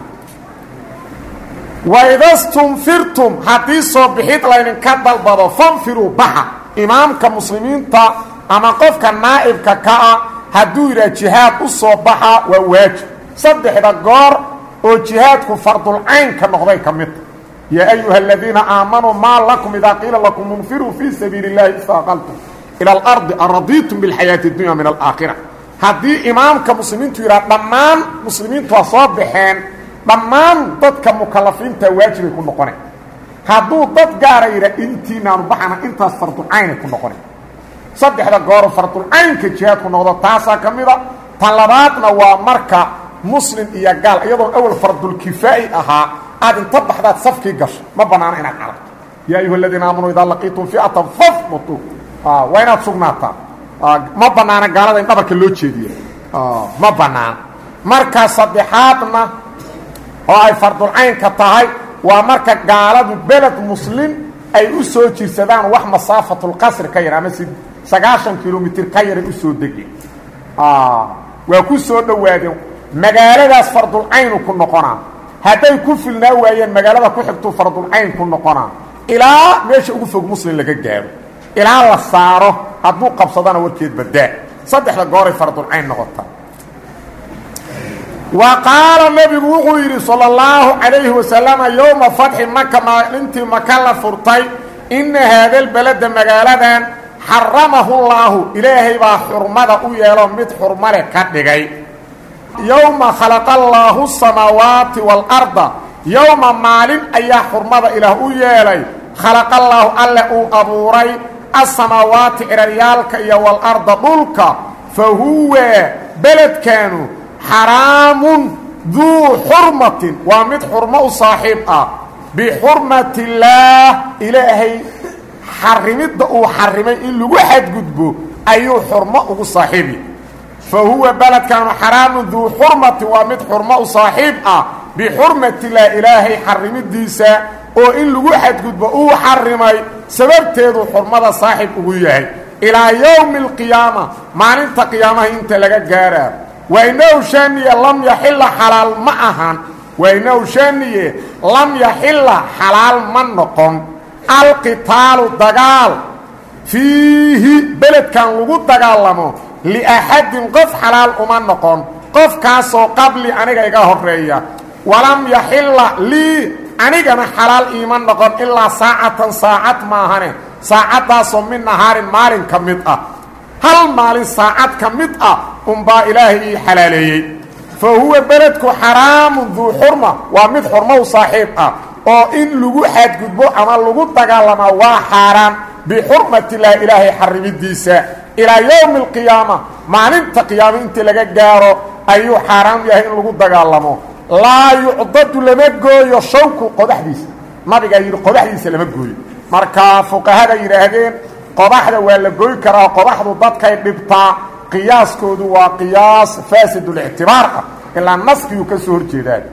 waidastunfirtum haddii soo bixid laydinka dalbado fanfiruu baxa imaamka muslimiinta ama qofka naa'ibka ka ah hadduu yidhaha jihaad u soo baxa waa waajib saddexda goor oo jihaadku fardulcaynka noqday ka midta yaa ayuha aladiina aamanuu maa lakum idaa qiila lakum munfiruu fii sabiili اllahi istaaqaltum ila alardi aradiitum bilxayaati اdunya min alaakhira haddii imaamka muslimiintu yidhaha dhammaan muslimiintu waa soo baxeen dhammaan dadka mukalafiinta waajibay ku noqonay hadduu dad gaara yidha intiinaanu baxana intaas fardulcaynay ku noqonay saddexda gooro fardulcaynka jihaadku noqdo taasaa ka mida tan labaadna waa marka muslim iyo gaal iyadoon awal fardulkifaa'i ahaa aad inta baxdaad safkii gasho ma bannaano inaad carabto yaa ayuha aladiina aamanuu idaa laqiitum fi'atan fafbutu waa inaad sugnaataa ma bannaana gaalada in dhabarka loo jeediya ma bannaana marka saddexaadna oo ay fardulcaynka tahay waa marka gaaladu beled muslim ay u soo jirsadaan wax masaafatulqasri ka yar ama si sagaashan kilomitr ka yaray u soo degeen waa ku soo dhowaadeen magaaladaas fardulcaynu ku noqonaa hadday ku filnaa waayeen magaalada ku xigtuu fardulcayn ku noqonaa ilaa meesha ugu fog muslim laga gaaro ilaa la saaro hadduu qabsadana warkeed badaa saddexda gooray fardulcayn noqota wa qaala nebigu wuxuu yidhi sala allahu calayhi wasalama yowma fatxi maka maalintii maka la furtay inna haadalbalada magaaladan xaramahu llaahu ilaahay baa xurmada u yeelo mid xurmale ka dhigay yowma khalaqa allaahu samaawaati waalarda yowma maalin ayaa xurmada ilaah u yeelay khalaqallaahu alle uu abuuray asamaawaati ciraryaalka iyo waalarda dhulka fa huwa beledkaanu xaraamun duu xurmatin waa mid xurmo u saaxiib ah bixurmati illaah ilaahay xarimidda uu xarimay in lagu xadgudbo ayuu xurmo ugu saaxiibi fa huwa beledkaanu xaraamun duu xurmatin waa mid xurmo u saaxiib ah bixurmati illaah ilaahay xarimidiisa oo in lagu xadgudbo uu xarimay sababteedu xurmada saaxib ugu yahay ilaa yowmi alqiyaama maalinta qiyaamaha inta laga gaaraa waynahu shaaniye lam yaxila xalaal ma ahan waynahu shaaniye lam yaxila xalaal ma noqon alqitaalu dagaal fiihi beledkan lagu dagaalamo liaxadin qof xalaal uma noqon qofkaasoo qabli aniga iga horeeya walam yaxila lii anigana xalaal iima noqon ilaa saacatan saacad maahane saacaddaasoo min nahaarin maalin ka mid ah hal maalin saacad ka mid ah unbaa ilaahay ii xalaaleeyey fa huwa beledku xaraamun duu xurma waa mid xurmow saaxiib ah oo in lagu xadgudbo ama lagu dagaalamaa waa xaaraan bixurmatillaah ilaahay xarimidiisa ilaa yowmi alqiyaama maalinta qiyaamo intii laga gaaro ayuu xaaraam yahay in lagu dagaalamo laa yucdadu lama gooyo shawku qodaxdiisa nabigaa yidhi qodaxdiisa lama gooyo marka fuqahada yidhaahdeen qodaxda waa la goy karaa qodaxdu dadkay dhibtaa qiyaaskoodu waa qiyaas faasidlictibaar ah ilaa naskiyuu ka soo horjeedaan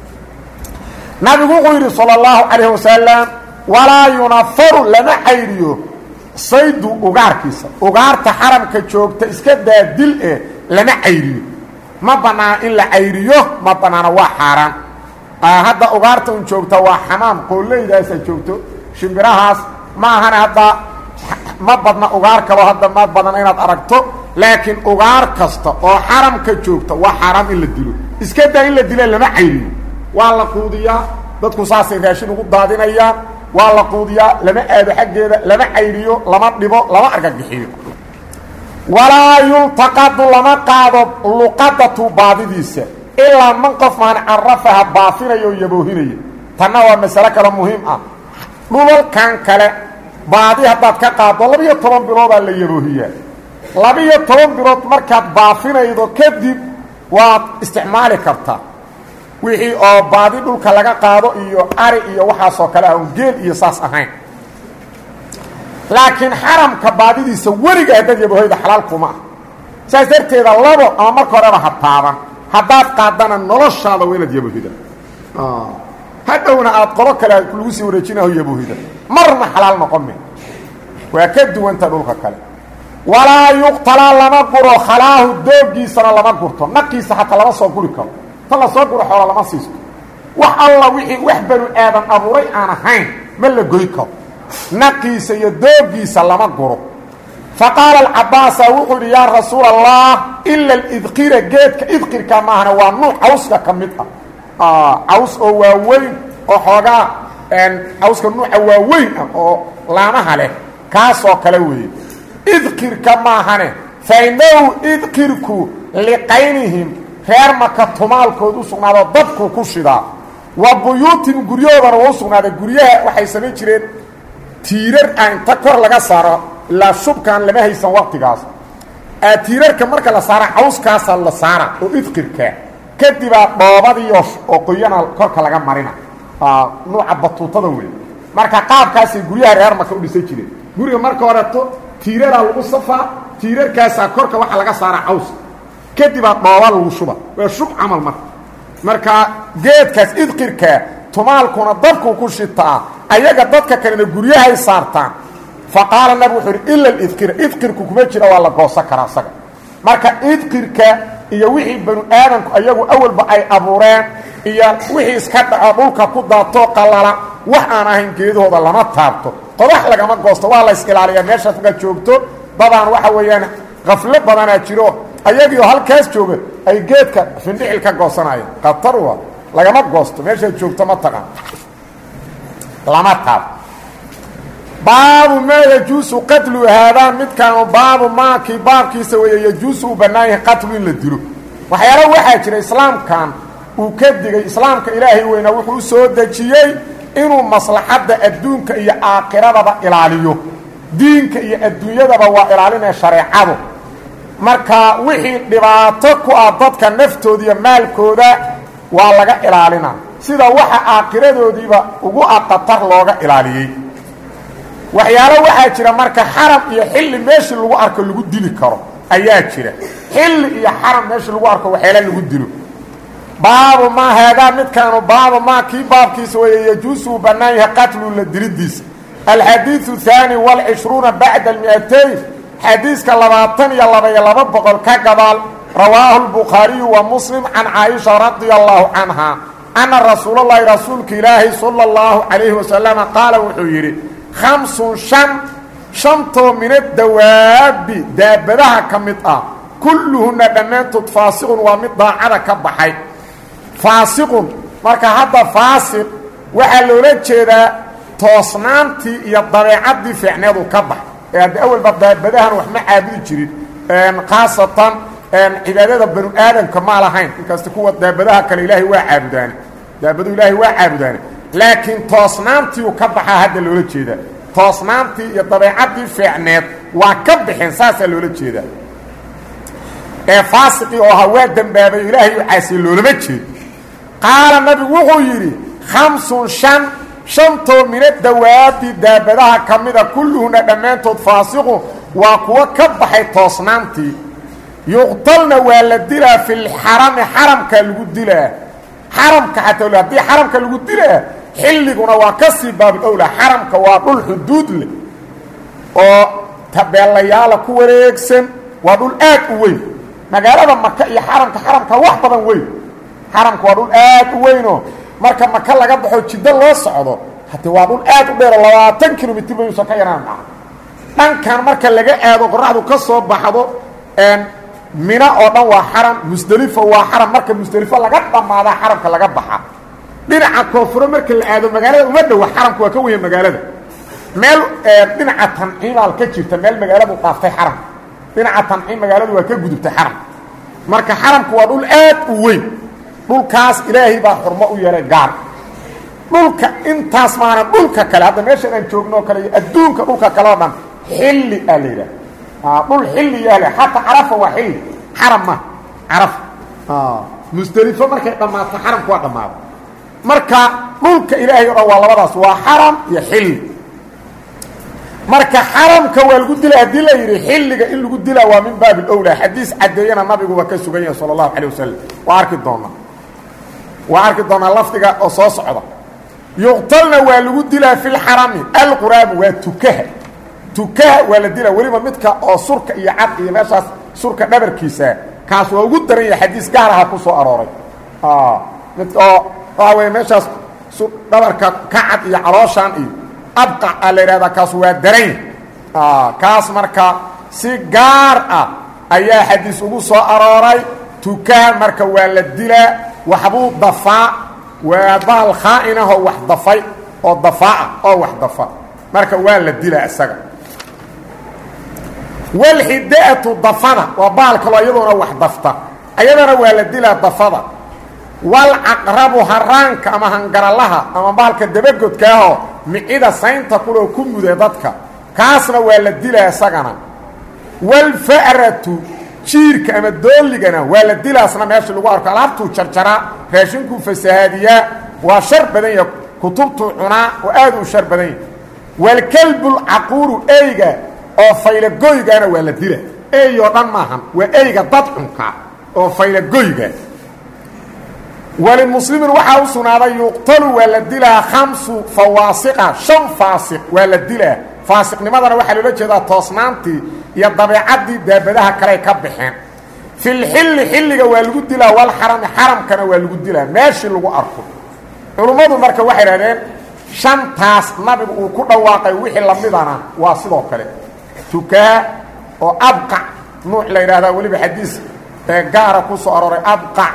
nabigu wuxuu yidhi salى اllahu calayh wasalam walaa yunafaru lama cayriyo saydu ugaarkiisa ugaarta xaramka joogta iska daa dil eh lama cayriyo ma banaana in la cayriyo ma banaana waa xaaraan hadda ugaarta un joogta waa xamaam qooleydaasa joogto shimbirahaas ma ahana hadda ma badna ugaar kalo hadda ma badana inaad aragto laakiin ugaar kasta oo xaramka joogta waa xaaraam in la dilo iska daa in la dila lama cayriyo waa la quudiyaa dadku saasay raashin ugu daadinayaan waa la quudiyaa lama aado xaggeeda lama cayriyo lama dhibo lama argagixiyo walaa yultaqadu lama qaado luqadatu baadidiisa ilaa man qof maan carafaha baafinayo oo yaboohinaya tanna waa masale kale muhiim ah dhulalkan kale baadi haddaad ka qaaddo labiyo toban biloodaa la yaboohiyaa labiyo toban bilood markaad baafinaydo kadib waad isticmaali kartaa wixii oo baadi dhulka laga qaado iyo ari iyo waxaasoo kale ah un geel iyo saas ahayn laakiin xaramka baadidiisa weliga haddaad yabohoyda xalaal kuma ah saas darteeda labo ama marka horeba ha taaban haddaad qaadana noloshaada waa inaad yabohida hadhowna aad qodo kale lagu sii wareejinaho yabohida marna xalaal noqon me waa ka duwanta dhulka kale walaa yuqtalaa lama guro khalaahu doogiisana lama gurto naqiisa xataa lama soo guri karo ta la soo guro xoola lama siisto wax alla wixii wax banu aadan abuuray aan ahayn ma la goy karo naqiisa iyo doogiisa lama guro fa qaala alcabaasa wuxuu yidhi yaa rasuul allah ila alidqira geedka idqirka maahana waa nuuc cawska ka mid ah caws oo waaweyn oo xoogaa cawska nuuca waaweyn ah oo laamaha leh kaasoo kale weeye idqirka maahane fa inahu idqirku liqaynihim reer maka tumaalkood u sugnaado dadku ku shidaa wa buyuutin guryahoodana waa u sugnaaday guryaha waxay samayn jireen tiirar ah inta kor laga saaro ilaa shubkaan lama haysan waqtigaas tiirarka marka la saara cawskaasaa la saara oo idqirkaa kadibaa dhoobadiiyo oo qoyana korka laga marina nuuca batuutada wey marka qaabkaasay guryaha reer maka u dhisan jireen guriga marka horeto tiiraraa lagu safaa tiirarkaasaa korka waxa laga saara caws kadibaa dhooba lagu shuba waa shub camal marka marka geedkaas idqirkaa tumaalkuna dadku ku shitaa ayaga dadka kalena guryahay saartaan fa qaala nabig wuxuu uhi ila idqira idqirku kuma jira waa la goosan karaa isaga marka idqirka iyo wixii banu aadamku ayagu awalba ay abuureen iyo wixii iska dhaco dhulka ku daatoo qalala wax aan ahayn geedahooda lama taabto qodax lagama goosto waa lays ilaaliyaa meeshaas markaad joogto dadaan waxa weeyaan kaflo badanaa jiro ayagiioo halkaas jooga ay geedka findhicil ka goosanayeen khatar wa lagama goosto meeshaad joogto ma taqaan lama taabto baabu maa yajuusu qatlu haadaan midkaanu baabu maakii baabkiisa weeye yajuusu uu bannaan yahay qatlu in la dilo waxyaala waxaa jira islaamkan uu ka digay islaamka ilaahay weyna wuxuu u soo dejiyey inuu maslaxadda adduunka iyo aakiradaba ilaaliyo diinka iyo adduunyadaba waa ilaalinaya shareecadu marka wixii dhibaato ku ah dadka naftooda iyo maalkooda waa laga ilaalina sida waxa aakhiradoodiiba ugu aqatar looga ilaaliyey waxyaalo waxaa jira marka xaram iyo xilli meeshii lagu arko lagu dili karo ayaa jira xilli iyo xaram meeshii lagu arko waxyaala lagu dilo baabu maa haadaa midkaanu baabu maa kii baabkiisa weeye yajuusu uu bannaan yahay qatlu la dilidiisa alxadiidu haani walcishruuna bacda almiatayn xadiiska labaatan iyo labaiyo laba boqol ka gadaal rawaahu lbukhaariyu wa muslim can caaisha radia allahu canha anna rasuulalahi rasuulka ilaahi sala allahu calayhi wasalama qaala wuxuu yidhi khamsun shan shantoo mina dawaabi daabadaha ka mid ah kulluhunna dhammaantood faasiqun waa mid daacada ka baxay faasiqun marka hadda faasiq waxaa loola jeedaa toosnaantii iyo dabeecaddii fiicneedu ka bax ee hadda awalba daabadahan wax ma caabudi jirin khaasatan cibaadada banu aadamka ma lahayn inkasta kuwa daabadaha kale ilaahay waa caabudaane daabadu ilaahay waa caabudaane laakiin toosnaantiiu ka baxaa hadda loola jeedaa toosnaantii iyo dabeecaddii fiicneed waa ka bixeen saasaa loola jeedaa ee faasiqii oo ahaa waa dembaabay ilaahay u caasiye loolama jeedo qaala nabigu wuxuu yidhi khamsun shan shantoo mina dawaabi daabadaha ka mida kulluhuna dhammaantood faasiqun waa kuwo ka baxay toosnaantii yuqtalna waa la dilaa fi lxarami xaramka lagu dilaa xaramka xataa haddii xaramka lagu dilaa xilliguna waa ka sii baabulowla xaramka waa dhul xuduud leh oo tabeelayaala ku wareegsan waa dhul aad u weyn magaalada maka iyo xaramka xaramka wax badan weyn xaramka waa dhul aad u weynoo marka maka laga baxo jiddo loo socdo hade waa dhul aad u dheero labaatan kilomitr bayuusan ka yaraan maa dhankan marka laga aado qoraxdu ka soo baxdo mina oo dhan waa xaram musdelifo waa xaram marka musdelifo laga dhammaadaa xaramka laga baxa dhinaca koonfuro marka la aado magaalada uma dhowa xaramka waa ka weya magaalada meel dhinaca tanciimaal ka jirta meel magaaladu dhaaftay xaramka dhinaca tanciim magaaladu waa ka gudubtay xaramka marka xaramku waa dhul aad u weyn dhulkaas ilaahay baa xurmo u yeelay gaar dhulka intaas maana dhulka kale hadda meeshan aan joogno o kale iyo adduunka dhulka kale oo dhan xilli aa la yidhaha dhul xilli yaale xataa carafa waa xilli xaram ma carafa musdelifo markay dhammaato xaramku waa dhammaado marka dhulka ilaahay o dhan waa labadaas waa xaram iyo xilli marka xaramka waa lagu dila haddii la yidhi xilliga in lagu dilaa waa min baabi lowlaa xadiis caddeeyana nabigu waa ka sugan yahay sala allahu calay wasalam waa arki doonaa waa arki doonaa lafdiga oo soo socda yuqtalna waa lagu dilaa fi lxarami alquraabu waa tukaha tukaha waa la dilaa weliba midka oo surka iyo cad iyo meeshaas surka dhabarkiisa kaas waa ugu daran yahay xadiis gaar aha ku soo arooray mid oo waxa weeye meeshaas dhabarka ka cad iyo calooshaan iyo abqac aa la yidhahdaa kaas waa daran kaas marka si gaar ah ayaa xadiis ugu soo arooray tukaha marka waa la dilaa waxbuu dafaa waa baal khaa'inahoo wax dafay oo dafaaca oo wax dafa marka waa la dilaa isaga walxidaatu dafada waa baal kaloo iyadoona wax dafta ayadana waa la dilaa dafada walcaqrabu haraanka ama hangaralaha ama baalka dabagodkaahoo micida saynta kuloo ku muda dadka kaasna waa la dilaa isagana walfa'ratu jiirka ama dooligana waa la dilaasna meesha lagu arko alaabtuu jarjaraa raashinkuu fasahaadiyaa waa shar badan yaha kutubtuu cunaa oo aad uu shar badan yahay walkalbulcaquuru eyga oo faylagoygana waa la dila ey oo dhan maahan waa eyga dad cunka oo faylagoyga walimuslimin waxaa u sugnaaday yuqtalu waa la dilaa khamsu fawaasiqa shan faasiq waa la dilaa faasiqnimadana waxaa loola jeedaa toosnaantii iyo dabeecaddii daabadaha kaley ka baxeen fi lxilli xilliga waa lagu dilaa walxarami xaramkana waa lagu dilaa meeshii lagu arko culummadu marka waxay idhahdeen shantaas nabigu uu ku dhawaaqay wixii lamidana waa sidoo kale tukaa oo abqac nuuc la yidhahdaa weliba xadiis ee gaara ku soo arooray abqac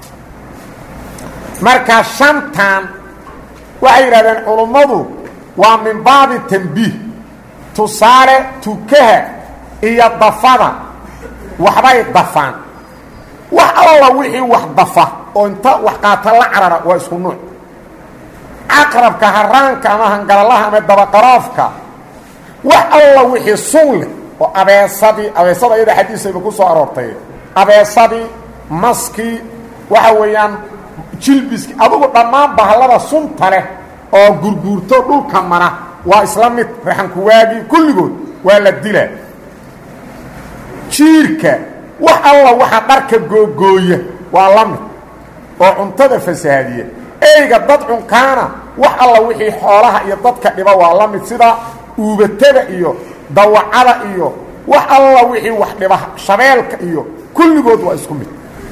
marka shantan waxay yidhahdeen culummadu waa min baabi tambiih tusaale tukaha iyo dafada waxbay dafaan wax alla wixii wax dafa oo inta wax qaata la carara waa isku nuuc caqrabka haraanka ama hangalalaha ama dabaqaroofka wax alla wixii sun leh oo abeesadii abeesada iyada xadiisayba ku soo aroortay abeesadii maskii waxa weeyaan jilbiskii adugu dhammaan bahallada sunta leh oo gurguurto dhulka mara waa isla mid raxankuwaagii kulligood waa la dilaa jiirka wax alla waxa dharka googooya waa la mid oo cuntada fasahaadiya eyga dad cunkaana wax alla wixii xoolaha iyo dadka dhiba waa la mid sida uubatada iyo dawacada iyo wax alla wixii wax dhiba shabeelka iyo kulligood waa isku mid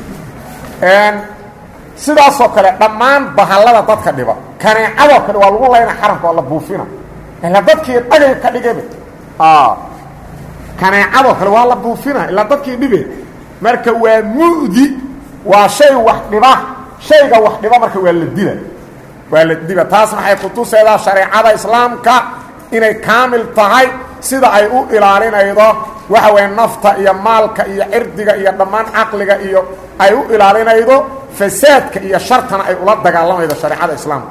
sidaasoo kale dhammaan bahallada dadka dhiba kaneecadoo kale waa lagu layna xaramka waa la buufina ilaa dadkii dhagay ka dhigaba kaneecadoo kale waa la buufina ilaa dadkii dhibe marka waa mu'di waa shay wax dhiba shayga wax dhiba marka waa la dila waa la diba taas maxay kutusaydaa shareecada islaamka inay kaamil tahay sida ay u ilaalinaydo waxa weeye nafta iyo maalka iyo cirdiga iyo dhammaan caqliga iyo ay u ilaalinaydo fasaadka iyo shartana ay ula dagaalamaydo shareecada islaamka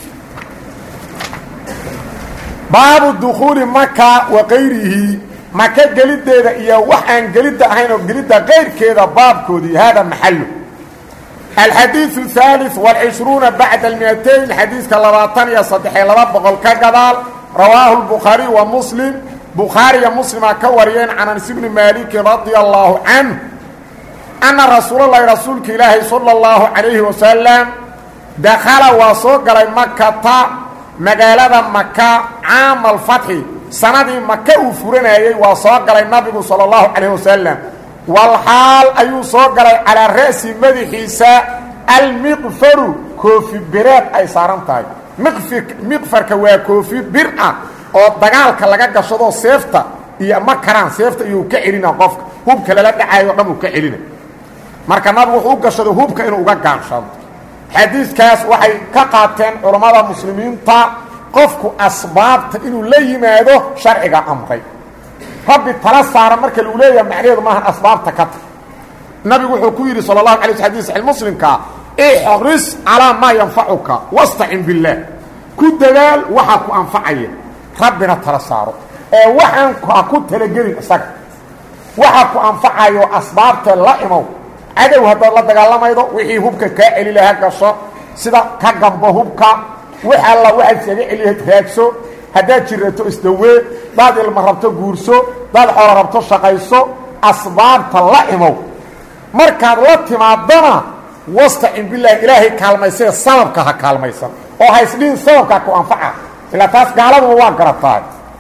baabu dukuuli maka wa kayrihi maka geliddeeda iyo wax aan gelidda ahayn oo gelidda kayrkeeda baabkoodii hada maxalu alxadiiثu الثالث والcishruuna bacda اlmiatayn xadiiska labaatan iyo saddexiyo laba boqol ka gadaal rawaahu الbukhaariي wa muslim bukhaariya muslima ka wariyeen can anas bni maaliki radia allahu canه anna rasuulalahi rasuulka ilaahay salى اllahu calayhi wasalam dakhala waa soo galay makata magaalada maka caama alfatxi sanadii maka uu furanayey waa soo galay nabigu salى اllahu calayh wasalam walxaal ayuu soo galay calaa ra'si madaxiisa almiqfaru koofi bireed ay saaran tahay miqfi miqfarka waa koofi bir ah oo dagaalka laga gashado seefta iyo ma karaan seefta iyuu ka celina qofka hubka lala dhacayo o dhan uu ka celina marka nabigu wuxuu u gashado hubka inuu uga gaanshado xadiidkaas waxay ka qaateen culammada muslimiinta qofku asbaabta inuu la yimaado sharciga amray rabbi tala saara marka lagu leeyaha macnaheedu maahan asbaabta ka tag nabigu wuxuu ku yidhi sala allahu alay xadis saxi muslimka ixris calaa maa yanfacuka wastacin billaah ku dadaal waxaa ku anfacaya rabbina tala saaro ee waxaan ha ku talagelin isaga waxaa ku anfacayo asbaabta la imow cadow haddaad la dagaalamaydo wixii hubka kaa celi laha gasho sida ka gambo hubka wix alla waxaad isaga celiyahayd raagso haddaad jirato isdawee daad ilma rabto guurso daad xoolo rabto shaqayso asbaabta la imow markaad la timaadana wastacin bilaahi ilaahay kaalmaysee sababka ha kaalmaysan oo haysdhihin sababkaa ku anfaca ilaa taas gaaladuba waa garatahay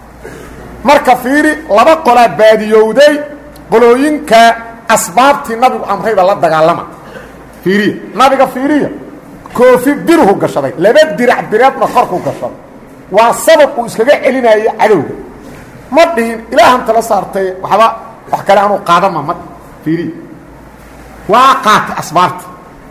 marka fiiri laba qolaa baadiyowday qolooyinka asbaabtii nabigu amrayba la dagaalama fiiriya nabiga fiiriya koofi birhu gashaday laba dirac bireedna korku gashaday waa sabab uu iskaga celinayo cadowga ma dhihin ilaahan tala saartay waxba wax kale anuu qaadama ma fiiriya waa qaatay asbaabta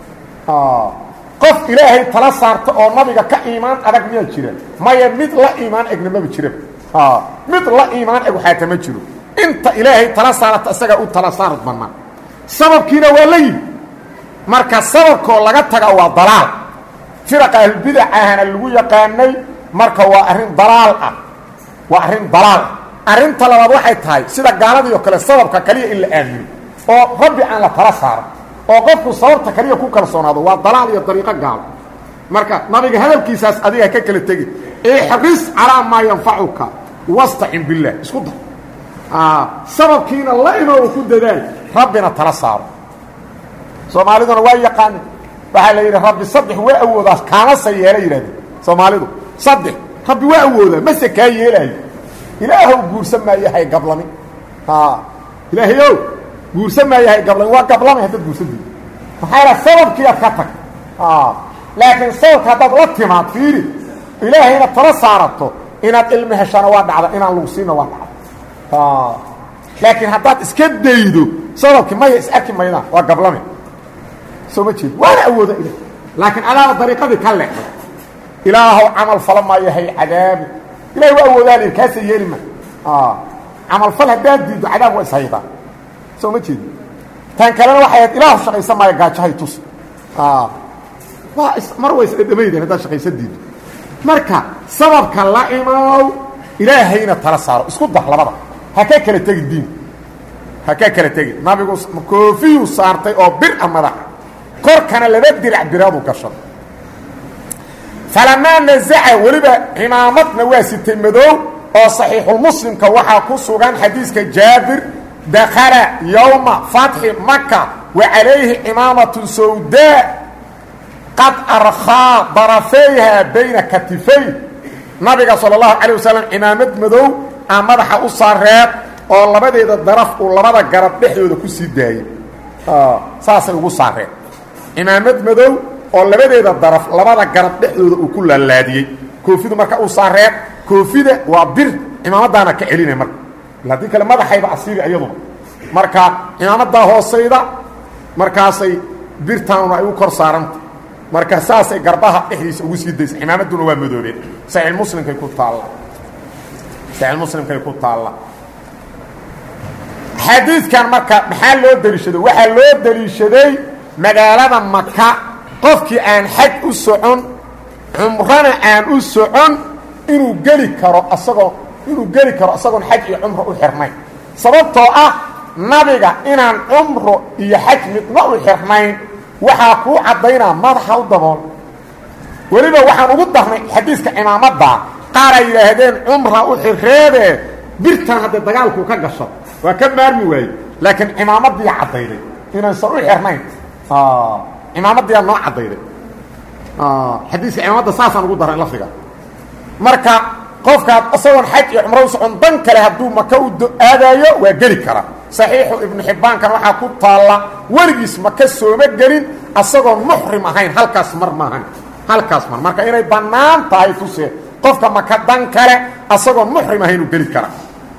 qof ilaahay tala saarta oo nabiga ka iimaan adag miyaa jira maya mid la iimaan egna maba jiraba mid la iimaan eg waxaata ma jiro inta ilaahay tala saarata isagaa u tala saarad bannaan sababkiina waa la yimi marka sababkoo laga taga waa dalaal firaqa ahlulbidac ahana lagu yaqaanay marka waa arrin dalaal ah waa arrin dalaal ah arrinta labaad waxay tahay sida gaaladii oo kale sababka kaliya in la aamino oo rabbi aan la tala saaro oo qofku sababta kaliya ku kalsoonaado waa dalaal iyo dariiqo gaalo marka nabiga hadalkiisaas adiga ka kala tegi ixris calaa maa yanfacuka wastacin billaah isku dar sababkiina la inoo ku dadaal rabbina tala saaro soomaaliduna waa yaqaana waxaa la yidhi rabbi saddex waa awoodaa kaamase yeela yidhahdeen soomaalidu saddex rabbi waa awoodaa mase kaa yeelaayo ilaahow guursan maayo hay gablami ilaahayow guursan maayahay gablan waa gablamay haddaad guursan diido maxaa yaha sababkii aad ka tag laakiin sababka haddaad la timaad fiiri ilaahayna tala saarato inaad ilmi heshana waa dhacda inaan lagu siina waa dhacda laakiin haddaad iska daydo sababkii maya is arki maydaan waa gablame soo ma jeed waana awooda ilah laakiin adaaba dariiqadii ka leexday ilaahow camal fala maayahay cadaabi ilahay waa awoodaa l kaasa yeeli ma camalfal haddaad diiddo cadaab waa ishaydaa soo ma jeedi tan kalena waxay ahayd ilaahu shaqaysan maayo gaajahay tus waa mar way isdhadhamaydeen haddaad shaqaysan diiddo marka sababka la imaaw ilaahayna tala saaro isku dar labada ha ka kala tegin diin ha ka kala tegin nabigu koofiyuu saartay oo bir a madaxa korkana laba dirac biraadu gashaday falamaa nazaca weliba cimaamadna waa sitay madow oo saxiixulmuslimka waxaa ku sugan xadiiska jaabir dakala yowma fatxi maka wa calayhi cimaamatun sawdaa qad arkhaa darafeyha bayna katifay nabiga sala allahu calay wasalam cimaamad madow aa madaxa u saareed oo labadeeda daraf uu labada garab dhexdooda ku sii daayey saasay ugu saareen cimaamad madow oo labadeeda daraf labada garab dhexdooda uu ku laalaadiyey koofidu marka uu saareen koofida waa bir cimaamadaana ka celinay marka haddii kale madaxayba asiiri iyaduna marka cimaamadaa hoosayda markaasay birtaanuna ay u kor saaranta marka saasay garbaha dhexdiisa ugu sii daysa cimaamaduna waa madoobeen saxiixmuslimkay ku taalla saxiixmuslimkay ku taalla xadiidkan marka maxaa loo deliishaday waxaa loo deliishaday magaalada maka qofkii aan xaj u socon cumrana aan u socon inuu geli karo asagoo inuu geli karo asagoon xaj iyo cumro u xirnayn sababtoo ah nabiga inaan cumro iyo xaj midna u xirnayn waxaa kuu caddaynaa madaxa u dabool weliba waxaan ugu darnay xadiiska cimaamadda qaar ay yidhaahdeen cumra u xirreedee birtan haddee dagaalkuu ka gasho waa ka maarmi waaye laakiin cimaamadiia caddayday inaysan u xirnayn cimaamadiyaa noo caddayday xadiiska cimaamadda saasaan ugu daray lafdiga marka qofkaad isagoon xaj iyo cumro u socon dan kale hadduu maka u aadaayo waa geli karaa saxiixu ibnu xibbaankan waxaa ku taalla weligiis maka sooma gelin asagoon muxrim ahayn halkaas mar maahan halkaas mar marka inay bannaan tahay tuse qofka maka dan kale asagoon muxrim ahayn uu geli karaa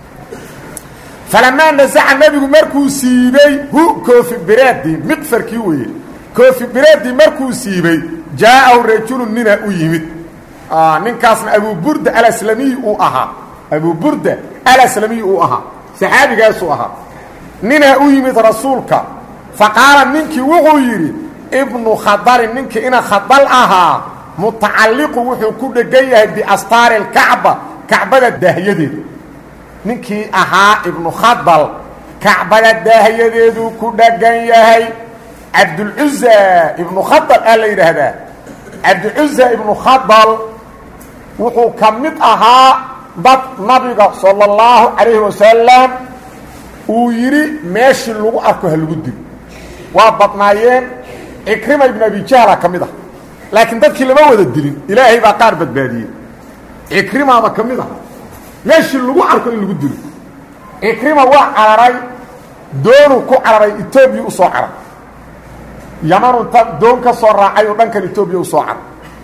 falamaa nasaca nebigu markuu siibey hu koofi biraadii miqfarkii weeye koofi biraadii markuu siibey jaa'ahu rajulu nina u yimid ninkaasna abuburda alaslamiyi uu ahaa abuburda alaslamiyi uu ahaa saxaabigaasuu ahaa ninaa u yimid rasuulka fa qaala ninkii wuxuu yidhi ibnu khadalin ninkii ina khadal ahaa mutacalliqu wuxuu ku dhegan yahay biastaari lkacba kacbada daahyadeeda ninkii ahaa ibnu khadal kacbada daahyadeeduu ku dhegan yahay cabdulcuza ibnu khadal aa la yidhaahdaa cabdicuza ibnu khadal wuxuu ka mid ahaa dad nabiga sala اllahu calayhi wasalam uu yidhi meeshii lagu arko ha lagu dilo waa badnaayeen cikrima ibnu abi jahla ka mid ah laakiin dadkii lama wada dilin ilaahay baa qaar badbaadiyey cikrimaaba ka mid ah meeshii lagu arko in lagu dilo cikrima waa cararay doonuu ku cararay etoobiya u soo caray yamanu inta doon ka soo raacay oo dhankan etoobiya u soo caray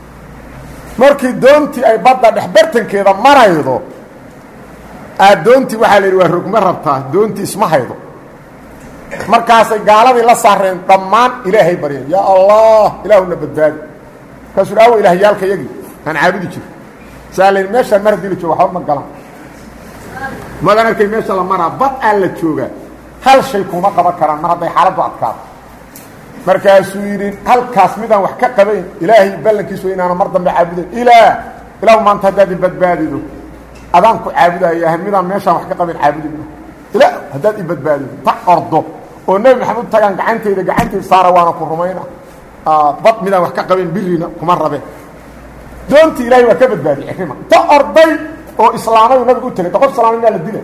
markii doontii ay badda dhexbartankeeda maraydo aa doontii waxaa la yidhi waa rogma rabtaa doontii isma haydo markaasay gaaladii la saareen dhammaan ilaahay baryeen yaa allah ilaahuna badbaadi markaasuu aawa ilaahyaalka yagii aan caabudi jiro saa la meeshaan mar haddii la jooga waxba ma galan madan arkay meesha la maraa bad aa la joogaa hal shay kuma qaban karaan mar hadday xaaladdu adkaato markaasuu yidhi halkaas midaan wax ka qabayn ilaahay ballankiisu wa inaana mar dambe caabudayn ilaah ilaahu maanta haddaad i badbaadido adaan ku caabudaya midaan meeshaan wax ka qabayn caabudi ilaah haddaad i badbaadido ta ordo oo nebi maxamed tagaan gacantayda gacantayda saara waana ku rumayna bad midaan wax ka qabayn birina kuma rabe doontii ilahay waa ka badbaadiyey cikrima ta orday oo islaamayu nabigu u tegay qof islaamay maa la dilay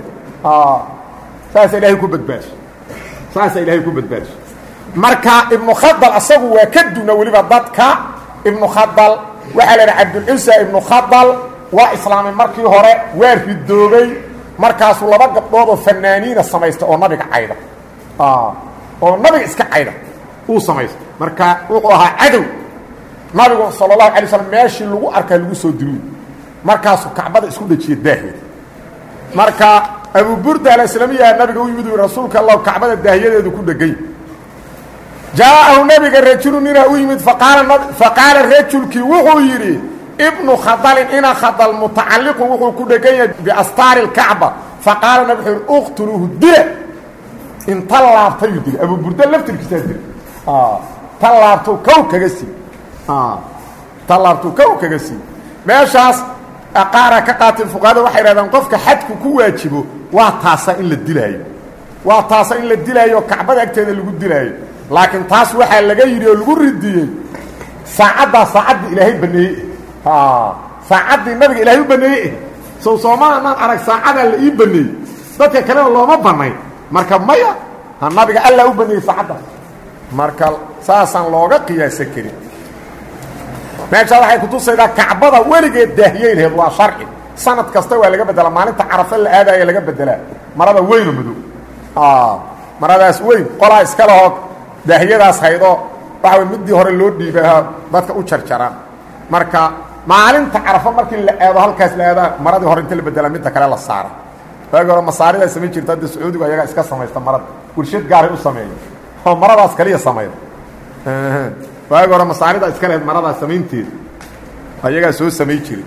saasa ilaahay ku badbaadiso saasa ilaahay ku badbaadiso marka ibnu khadal asagu waa ka duna weliba dadka ibnu khadal waxaa la idhaha cabdulcusa ibnu khadal waa islaamay markii hore waa ridoobay markaasuu laba gabdhood oo fanaaniina samaysta oo nabiga cayda oo nabiga iska cayda uu samaysta marka wuxuu ahaa cadow nabigu sala allahu alay slam meeshii lagu arkaa lagu soo diluy markaasuu kacbada isku dhajiya daahyeed marka abu burda alaslamiya nabiga u yimid rasuulka allahu kacbada daahyadeedu ku dhegay jaa'ahu nabiga rajulu ninaa u yimid faqaala rajulkii wuxuu yidhi ibnu khadalin ina khadal mutacalliqun wuxuu ku dhegan yahay biastaari lkacba faqaala nabi wuxuu yidhi uqtuluuhu dila inta laabtayuu dilay abu burda laftirkiisaa dilay ta laabtou kow kaga sii ta laabtou kow kaga sii meeshaas qaara ka qaateen fuqahada waxay idhahdeen qofka xadku ku waajibo waa taasa in la dilaayo waa taasa in la dilaayo kacbada agteeda lagu dilaayo laakiin taas waxaa laga yidhi oo lagu ridiyey saacaddaa saacaddii ilaahay baneeyey saacaddii nabiga ilaahay u baneeyey sow soomaaanaan arag saacadaa la ii baneeyey dadka kalena looma banayn marka maya ha nabiga allaa u baneeyey saacaddaas marka saasaan looga qiyaasan karin meeshaa waxay kutusaydaa kacbada weligeed daahiyeyneed waa sharci sanad kasta waa laga bedela maalinta carafe la aadaya laga bedelaa marada weynoo madow maradaas weyn qolaa iska lahoo daahiyadaas haydoo waxa way midii hore loo dhiibaha dadka u jarjaraan marka maalinta carafo markii la aado halkaas la aadaa maradii hore inta la bedela midda kale la saara waagi hore masaaridaa samayn jirta hadda sacuudigu ayagaa iska samaysta marada warshad gaaray u sameeya oo maradaas kaliya samayda waagi hore masaarida iska lehed maradaas samaynteeda ayagaa soo samay jiray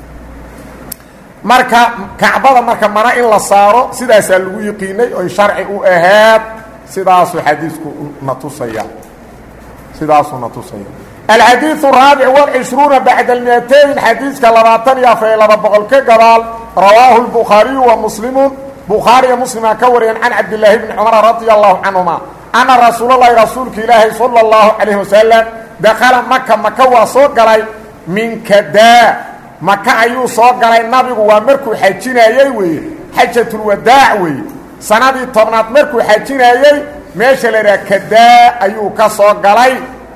marka kacbada marka mara in la saaro sidaasaa lagu yiqiinay oy sharci u aheed sidaasuu xadiisku na tusaya sidaasuu na tusaya alxadiiث الraabic والcishruuna bacda اlmiatayn xadiiska labaatan iyo afar iyo laba boqol ka gadaal rawaahu الbukhaariyu wa muslimu bukhaariya muslimaa ka wariyeen can cabdilaahi bni cumar radia allahu canهuma ana rasuul اlahi rasuulka ilaahi salى اllahu calayh wasalam dakala maka maka waa soo galay min kadaa maka ayuu soo galay nabigu waa markuu xajinaayey weeye xajatulwadaac weeye sanadii tobnaad markuu xajinaayey meesha la yidhaha kadaa ayuu ka soo galay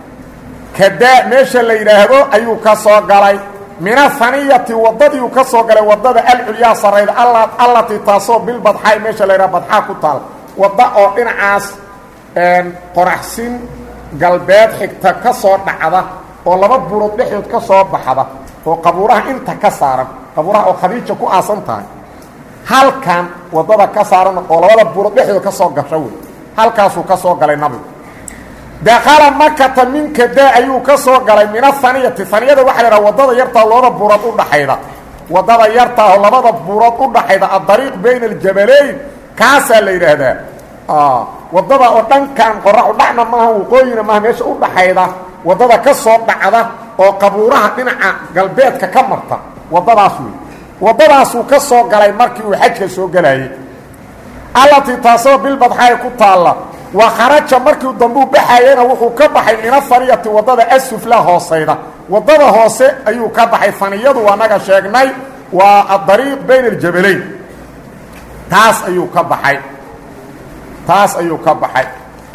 kadaa meesha la yidhaahdo ayuu ka soo galay min ahaniyati waddadiiuu ka soo galay waddada alculyaa sarayda allatii taasoo bilbadxaa meesha la yidhaha badxaa ku taal wadda oo dhinacaas qoraxsin galbeed xigta ka soo dhacda oo laba buurood dhexdood ka soo baxda oo qabuuraha inta ka saaran qabuuraha oo khadiija ku aasan tahay halkan waddada ka saaran oo labada buurood dhexdood ka soo gasho wey halkaasuu ka soo galay nabigu dakala makata min kadaa ayuu ka soo galay min ahaniyati haniyada waxa la yidhaha waddada yartaa labada buurood udhaxayda waddada yartaa oo labada buurood udhaxayda adariiq bayna aljabalayn kaasaa la yidhaahdaa waddada oo dhankan qoraxu dhacna maaha waqooyina maaha meesha u dhaxayda waddada ka soo dhacda oo qabuuraha dhinaca galbeedka ka marta waddadaas wey waddadaasuu ka soo galay markii uu xajka soo gelayey allatii taasoo bilbadxaay ku taalla wa kharaja markiu dambuu baxayena wuxuu ka baxay min ahaniyati waddada asufla hoosayda waddada hoose ayuu ka baxay faniyadu anaga sheegnay waa adariiq bayna aljabalayn taas ayuu ka baxay taas ayuu ka baxay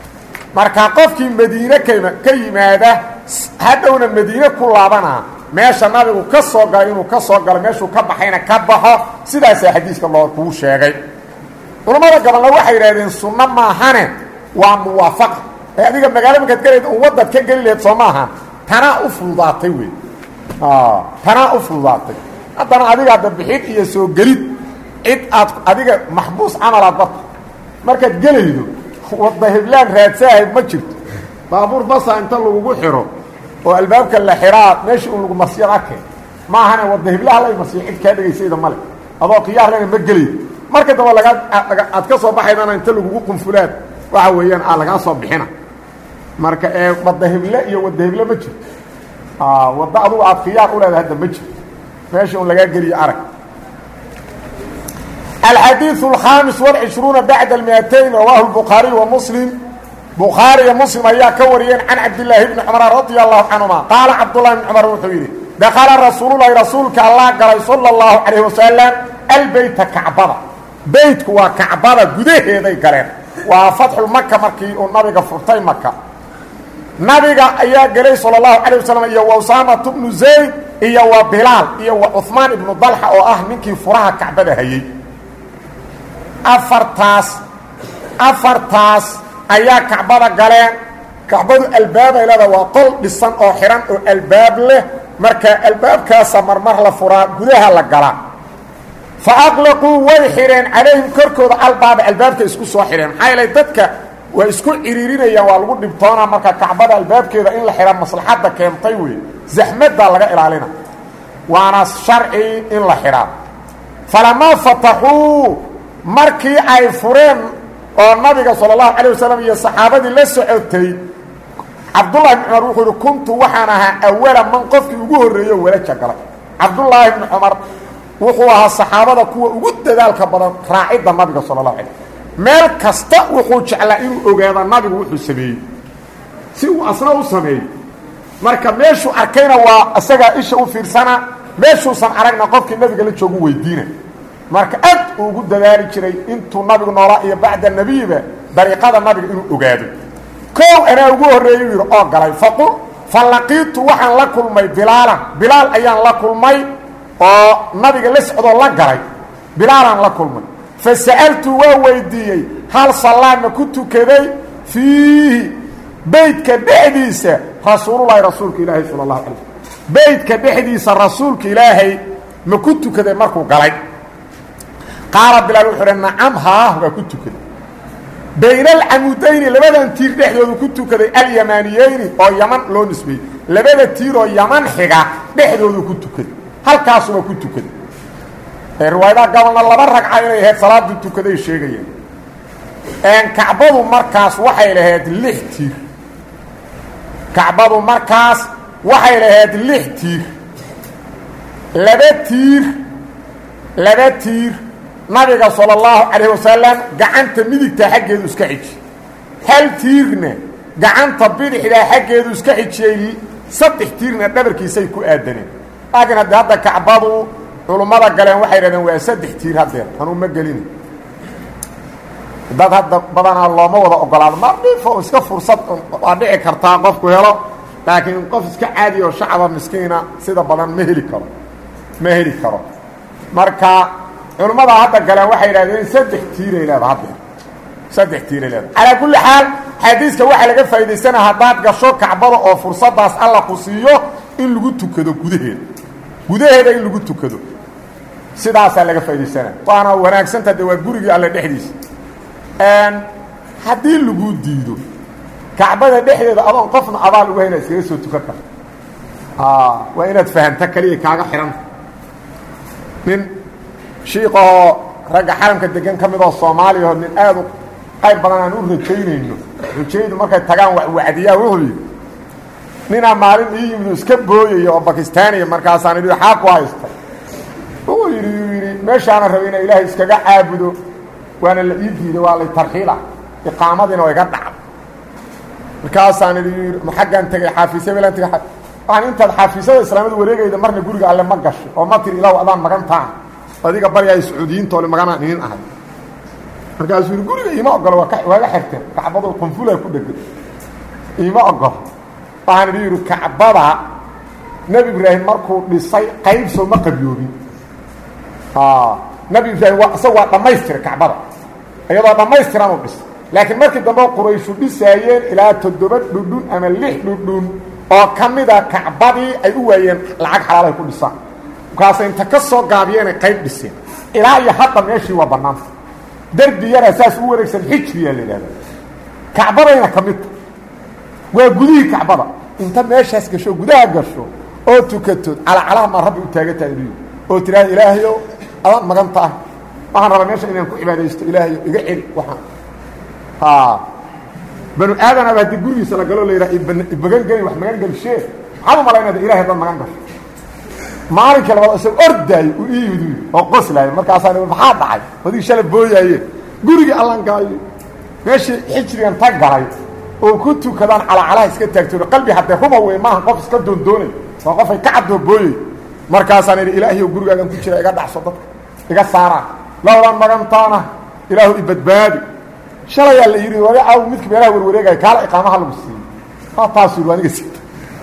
marka qofkii madiine kama ka yimaada hadhowna madiine ku laabanaa meesha nabigu ka soo galay inuu ka soo galo meeshuu ka baxayna ka baxo sidaasaa xadiiska loo kuu sheegay culammada gabalna waxay yidhahdeen sunno maahane waa muwaafaqa ee adiga magaalo markaad gelayd un waddaad ka geli laheyd soo maaha tanaa u fududaatay wey tanaa u fududaatay haddana adiga adda bixid iyo soo gelid cid aad adiga maxbuus camalaad barta markaad gelaydo wadda heblaan raadsaahayd ma jirto baabuur basa inta lagugu xiro oo albaabka la xiraa meeshii un lagu marsiyad arkay ma ahane wadda heblaha lay marsiyo cid kaa dhegaysayda male adoo khiyaar lena ma gelayd marka damba lagaa aad ka soo baxaydana inta lagugu qunfulaad waxa weeyaan aa lagaa soo bixina marka ee wadda heble iyo wadda heble ma jirto wadda adugu aad khiyaar u leedahay hadda ma jirto meesha un lagaa geliyo arag الxadيiث الخاamiس والعشhروuنa baعd المئتين rawaaه الbخاaري ومسلم bukhaariya muslim ayaa ka wariyeen can cabdilaahi bni cumar radia allahu canhuma qaala cabdullahi bni cumar wuxuu yidhi dakala rasuululahi rasuulka allah galay sala اllahu calayh wasalam albeyta kacbada beytku waa kacbada gudaheeday galeen waa fatxulmaka markii uu nabiga furtay maka nabiga ayaa gelay sala اllahu calayh wasalam iyo wa usaamatu bnu zayd iyo wa bilaal iyo wa cuhmaan ibnu dalxa oo ah ninkii furaha kacbada hayey afartaas afartaas ayaa kacbada galeen kacbadu albaabay leeda waa qol dhisan oo xihan oo albaab leh marka albaabkaasa marmar la furaa gudaha la galaa fa aqlaquu way xidheen calayhim korkooda albaaba albaabka isku soo xidheen maxaa yeelay dadka waa isku ciriirinayaan waa lagu dhibtoonaa marka kacbada albaabkeeda in la xidha maslaxadda keentay wey zaxmaddaa laga ilaalina waana sharci in la xidhaa falamaa fataxuu markii ay fureen oo nabiga sala allahu calay wasalam iyo saxaabadii la socotay cabdullahi bni cumar wuxuu yihi kuntu waxaan ahaa awala man qofkii ugu horreeyo walaja galay cabdullaahi bni cumar wuxuu ahaa saxaabada kuwa ugu dadaalka badan raacidda nabiga sala allahu alay meel kasta wuxuu jeclaa inuu ogaado nabigu wuxuu sameeyey si uu asna u sameeyo marka meeshuu arkayna waa isagaa isha u fiirsana meeshuusan aragna qofkii nabiga la joogu weydiina marka aad uu ugu dadaali jiray intuu nabigu noolaa iyo bacda nebiyiba dariiqada nabiga inuu ogaado koow anaa ugu horreeyey u yidhi oo galay faqul fa laqiitu waxaan la kulmay bilaalan bilaal ayaan la kulmay oo nabiga la socdoo la galay bilaalaan la kulmay fa sa'altu waa weydiiyey hal sallaama ku tukaday fiihi beydka dhexdiisa rasuululahi rasuulka ilaahay sala allahu alay slm beydka dhexdiisa rasuulka ilaahay ma ku tukaday markuu galay qaala bilaal wuxuu uhi nacam haah waa ku tukaday bayna alcamudayni labadan tiir dhexdoodu ku tukaday alyamaniyeyni oo yaman loo nisbeeyey labada tiir oo yaman xiga dhexdoodu ku tukaday halkaasu waa ku tukaday riwaayadaha gabalna laba ragca inay ahayd salaadu tukaday sheegayeen kacbadu markaas waxay lahayd lix tiir kacbadu markaas waxay lahayd lix tiir laba tiir laba tiir nabiga sala allahu calayh wasalam gacanta midigtaa xaggeedu iska xiji hal tiirna gacanta bidixdaa xaggeedu iska xijiyey saddex tiirna dhabarkiisay ku aadaneen laakiin haddii hadda kacbadu culummada galeen waxay dhahdeen waa saddex tiir haddeer anuu ma gelina dad hadda badanaa looma wada ogolaado ma dhifo iska fursad waa dhici kartaa qofku helo laakiin qof iska caadi oo shacaba miskiina sida badan ma heli karo ma heli karo marka culummada hadda galeen waxay idhahdeen saddex tiiray leeda haddeer saddex tiiray leeda calaa kulli xaal xadiiska waxaa laga faa'idaysana haddaad gasho kacbada oo fursaddaas alla ku siiyo in lagu tukado gudaheeda gudaheeda in lagu tukado sidaasaa laga faa'idaysana waana wanaagsanta de waa gurigii alle dhexdiisa haddii lagu diido kacbada dhexdeeda adoon qofna abaal uga hena iskaga soo tukan karta waa inaad fahamta kaliya kaaga xidhanta nin shiiqahoo ragga xaramka degan ka midoo soomaaliyaho nin aad u qayb badan aan u rajaynayno rajaydu markay tagaan wacdiyaa wuxuu yidhi ninaa maalin ii yimid iska booyaya oo bakistaaniya markaasaan idhi xaa ku haysta wuxuu yidhi yuu yidhi meeshaana rabay inaa ilaahay iskaga caabudo waana la ii diiday waa lay tarxiila iqaamadiina way ga dhacda markaasaan idhi yii xaggaan tegay xaafiisya belaan tegay waxaan intaad xaafiisyada islaamada wareegayda marna guriga alle ma gasho oo ma tiri ilaw adaan magantaan adiga baryaay sacuudiyiintoole maganaan inin ahay markaasuu yidhi guriga iima ogolo waa waaga xirteen kacbadu qunfulaa ku dhegan iima ogolo waxaan idhi yidhi kacbada nebi ibraahim markuu dhisay qayb soo ma qabyoobin nebi ibraahim waa isaga waa dhammaystira kacbada iyadoo dhammaystiran u dhisay laakiin markii dambe qurayshu dhisaayeen ilaa toddoba dhudhun ama lix dhudhun oo ka mida kacbadii ay u waayeen lacag xalaalay ku dhisaan markaasay inta ka soo gaabiyeenay qayb dhiseen ilaa iyo hadda meeshii waa bannaanta derbi yara saas u wareegsan xijriyaa la yidhahda kacbadayna ka midta waa gudihii kacbada inta meeshaas gasho gudaha gasho oo tukatood calacalaha maa rabbi u taaga tahay inu oo tidhaahda ilaahayow adaan magan tahay waxaan rabaa meesha inaan ku cibaadaysto ilaahayo iga celi waxaan banu aadanaba haddii gurigiisa la galo la yidhaha magan geli wax magan gelishee maxaad u malaynayda ilahay haddaad magan gasho maalinkii labaad isagoo ordaayo uu ii yimid oo qoslaayo markaasaan maxaa dhacay adig shala booyaaye gurigii allan galayo meeshii xijrigan ta galay oo ku tukadaan calacalaha iska taagtooda qalbi haddee ruba wey maaha qof iska doondoonay waa qofay ka caddoo booyey markaasaan idhi ilaahiyow gurigaagan ku jira iga dhacso dadka iga saaraan lowdan magantaana ilaahu i badbaadi shalayaa la yidhi waga caaw midka meelaha warwareegaya kaala iqaamaha lagu siiyey ha taasu yidhi aniga siita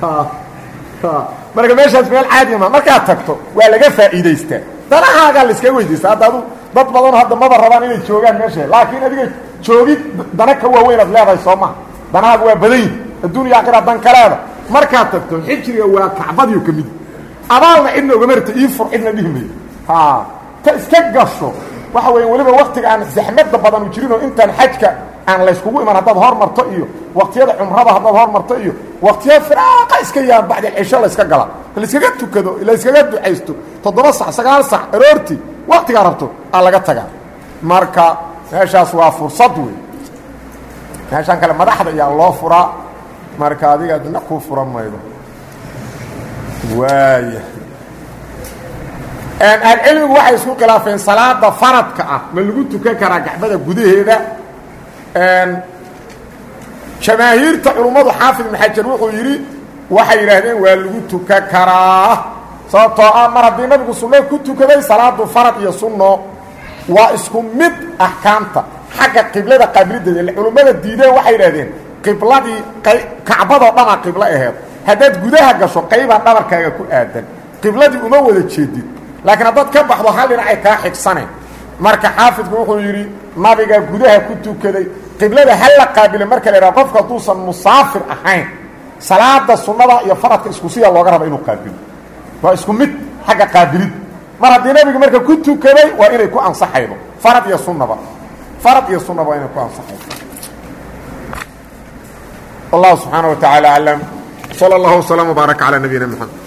marka meeshaas meel caadi ma markaad tagto waa laga faa'iidaystaa danahaagaa la iskaga weydiista hadda adu dad badanoo hadda maba rabaan inay joogaan meesha laakiin adiga joogid dana ka waaweynaad leedahay soo maha danahaaga waa badan yihi adduuniya aakhira dan kaleeda markaad tagto xijriga waa kacbadiyo ka mid abaalna cidna ogama rta ii fur cidna dhihi mayo ha ta iska gasho waxa weya weliba waktiga aan zaxmada badanu jirinoo intaan xajka aan layskugu iman haddaad hormarto iyo waktiyada cumrada haddaad hormarto iyo waktiyada firaaqa iska yaan bacdi cisho layska gala layskaga tukado layskaga ducaysto toddoba sac sagaal sac aroortii waktigaa rabto aa laga tagaa marka meeshaas waa fursad wey meeshaan kale madaxda ayaa loo furaa marka adiga dina kuu furan maydo waaya ahlucilmigu waxay isku khilaafeen salaada faradka ah ma lagu tukan karaa gacbada gudaheeda jamaahiirta culummadu xaafid ibn xajar wuxuu yidhi waxay yidhaahdeen waa lagu tukan karaa sababtoo ah mar haddii nabigu sunno ku tukaday salaadu farad iyo sunno waa isku mid axkaamta xagga qiblada qaabilideeda culummada diideen waxay yidhahdeen qibladii kacbadoo dhamaa qiblo aheed haddaad gudaha gasho qaybaa dhabarkaaga ku aadan qibladii uma wada jeedid laakiin haddaad ka baxdo hal dhinacay kaa xigsaneen marka xaafidku wuxuu yidhi nabiga gudaha ku tukaday qiblada ha la qaabile marka la idhaha qofka hadduusan musaafir ahayn salaada sunnada iyo faradka isku siya looga raba inuu qaabilo waa isku mid xagga qaabilid mar haddii nabiga marka ku tukaday waa inay ku ansaxaydo farad iyo sunnaba farad iyo sunnaba waa inay ku ansaxaydo wallahu subxaana wa tacaala aclam sala allahu wasalam wbaarak calaa nabiyina moxamed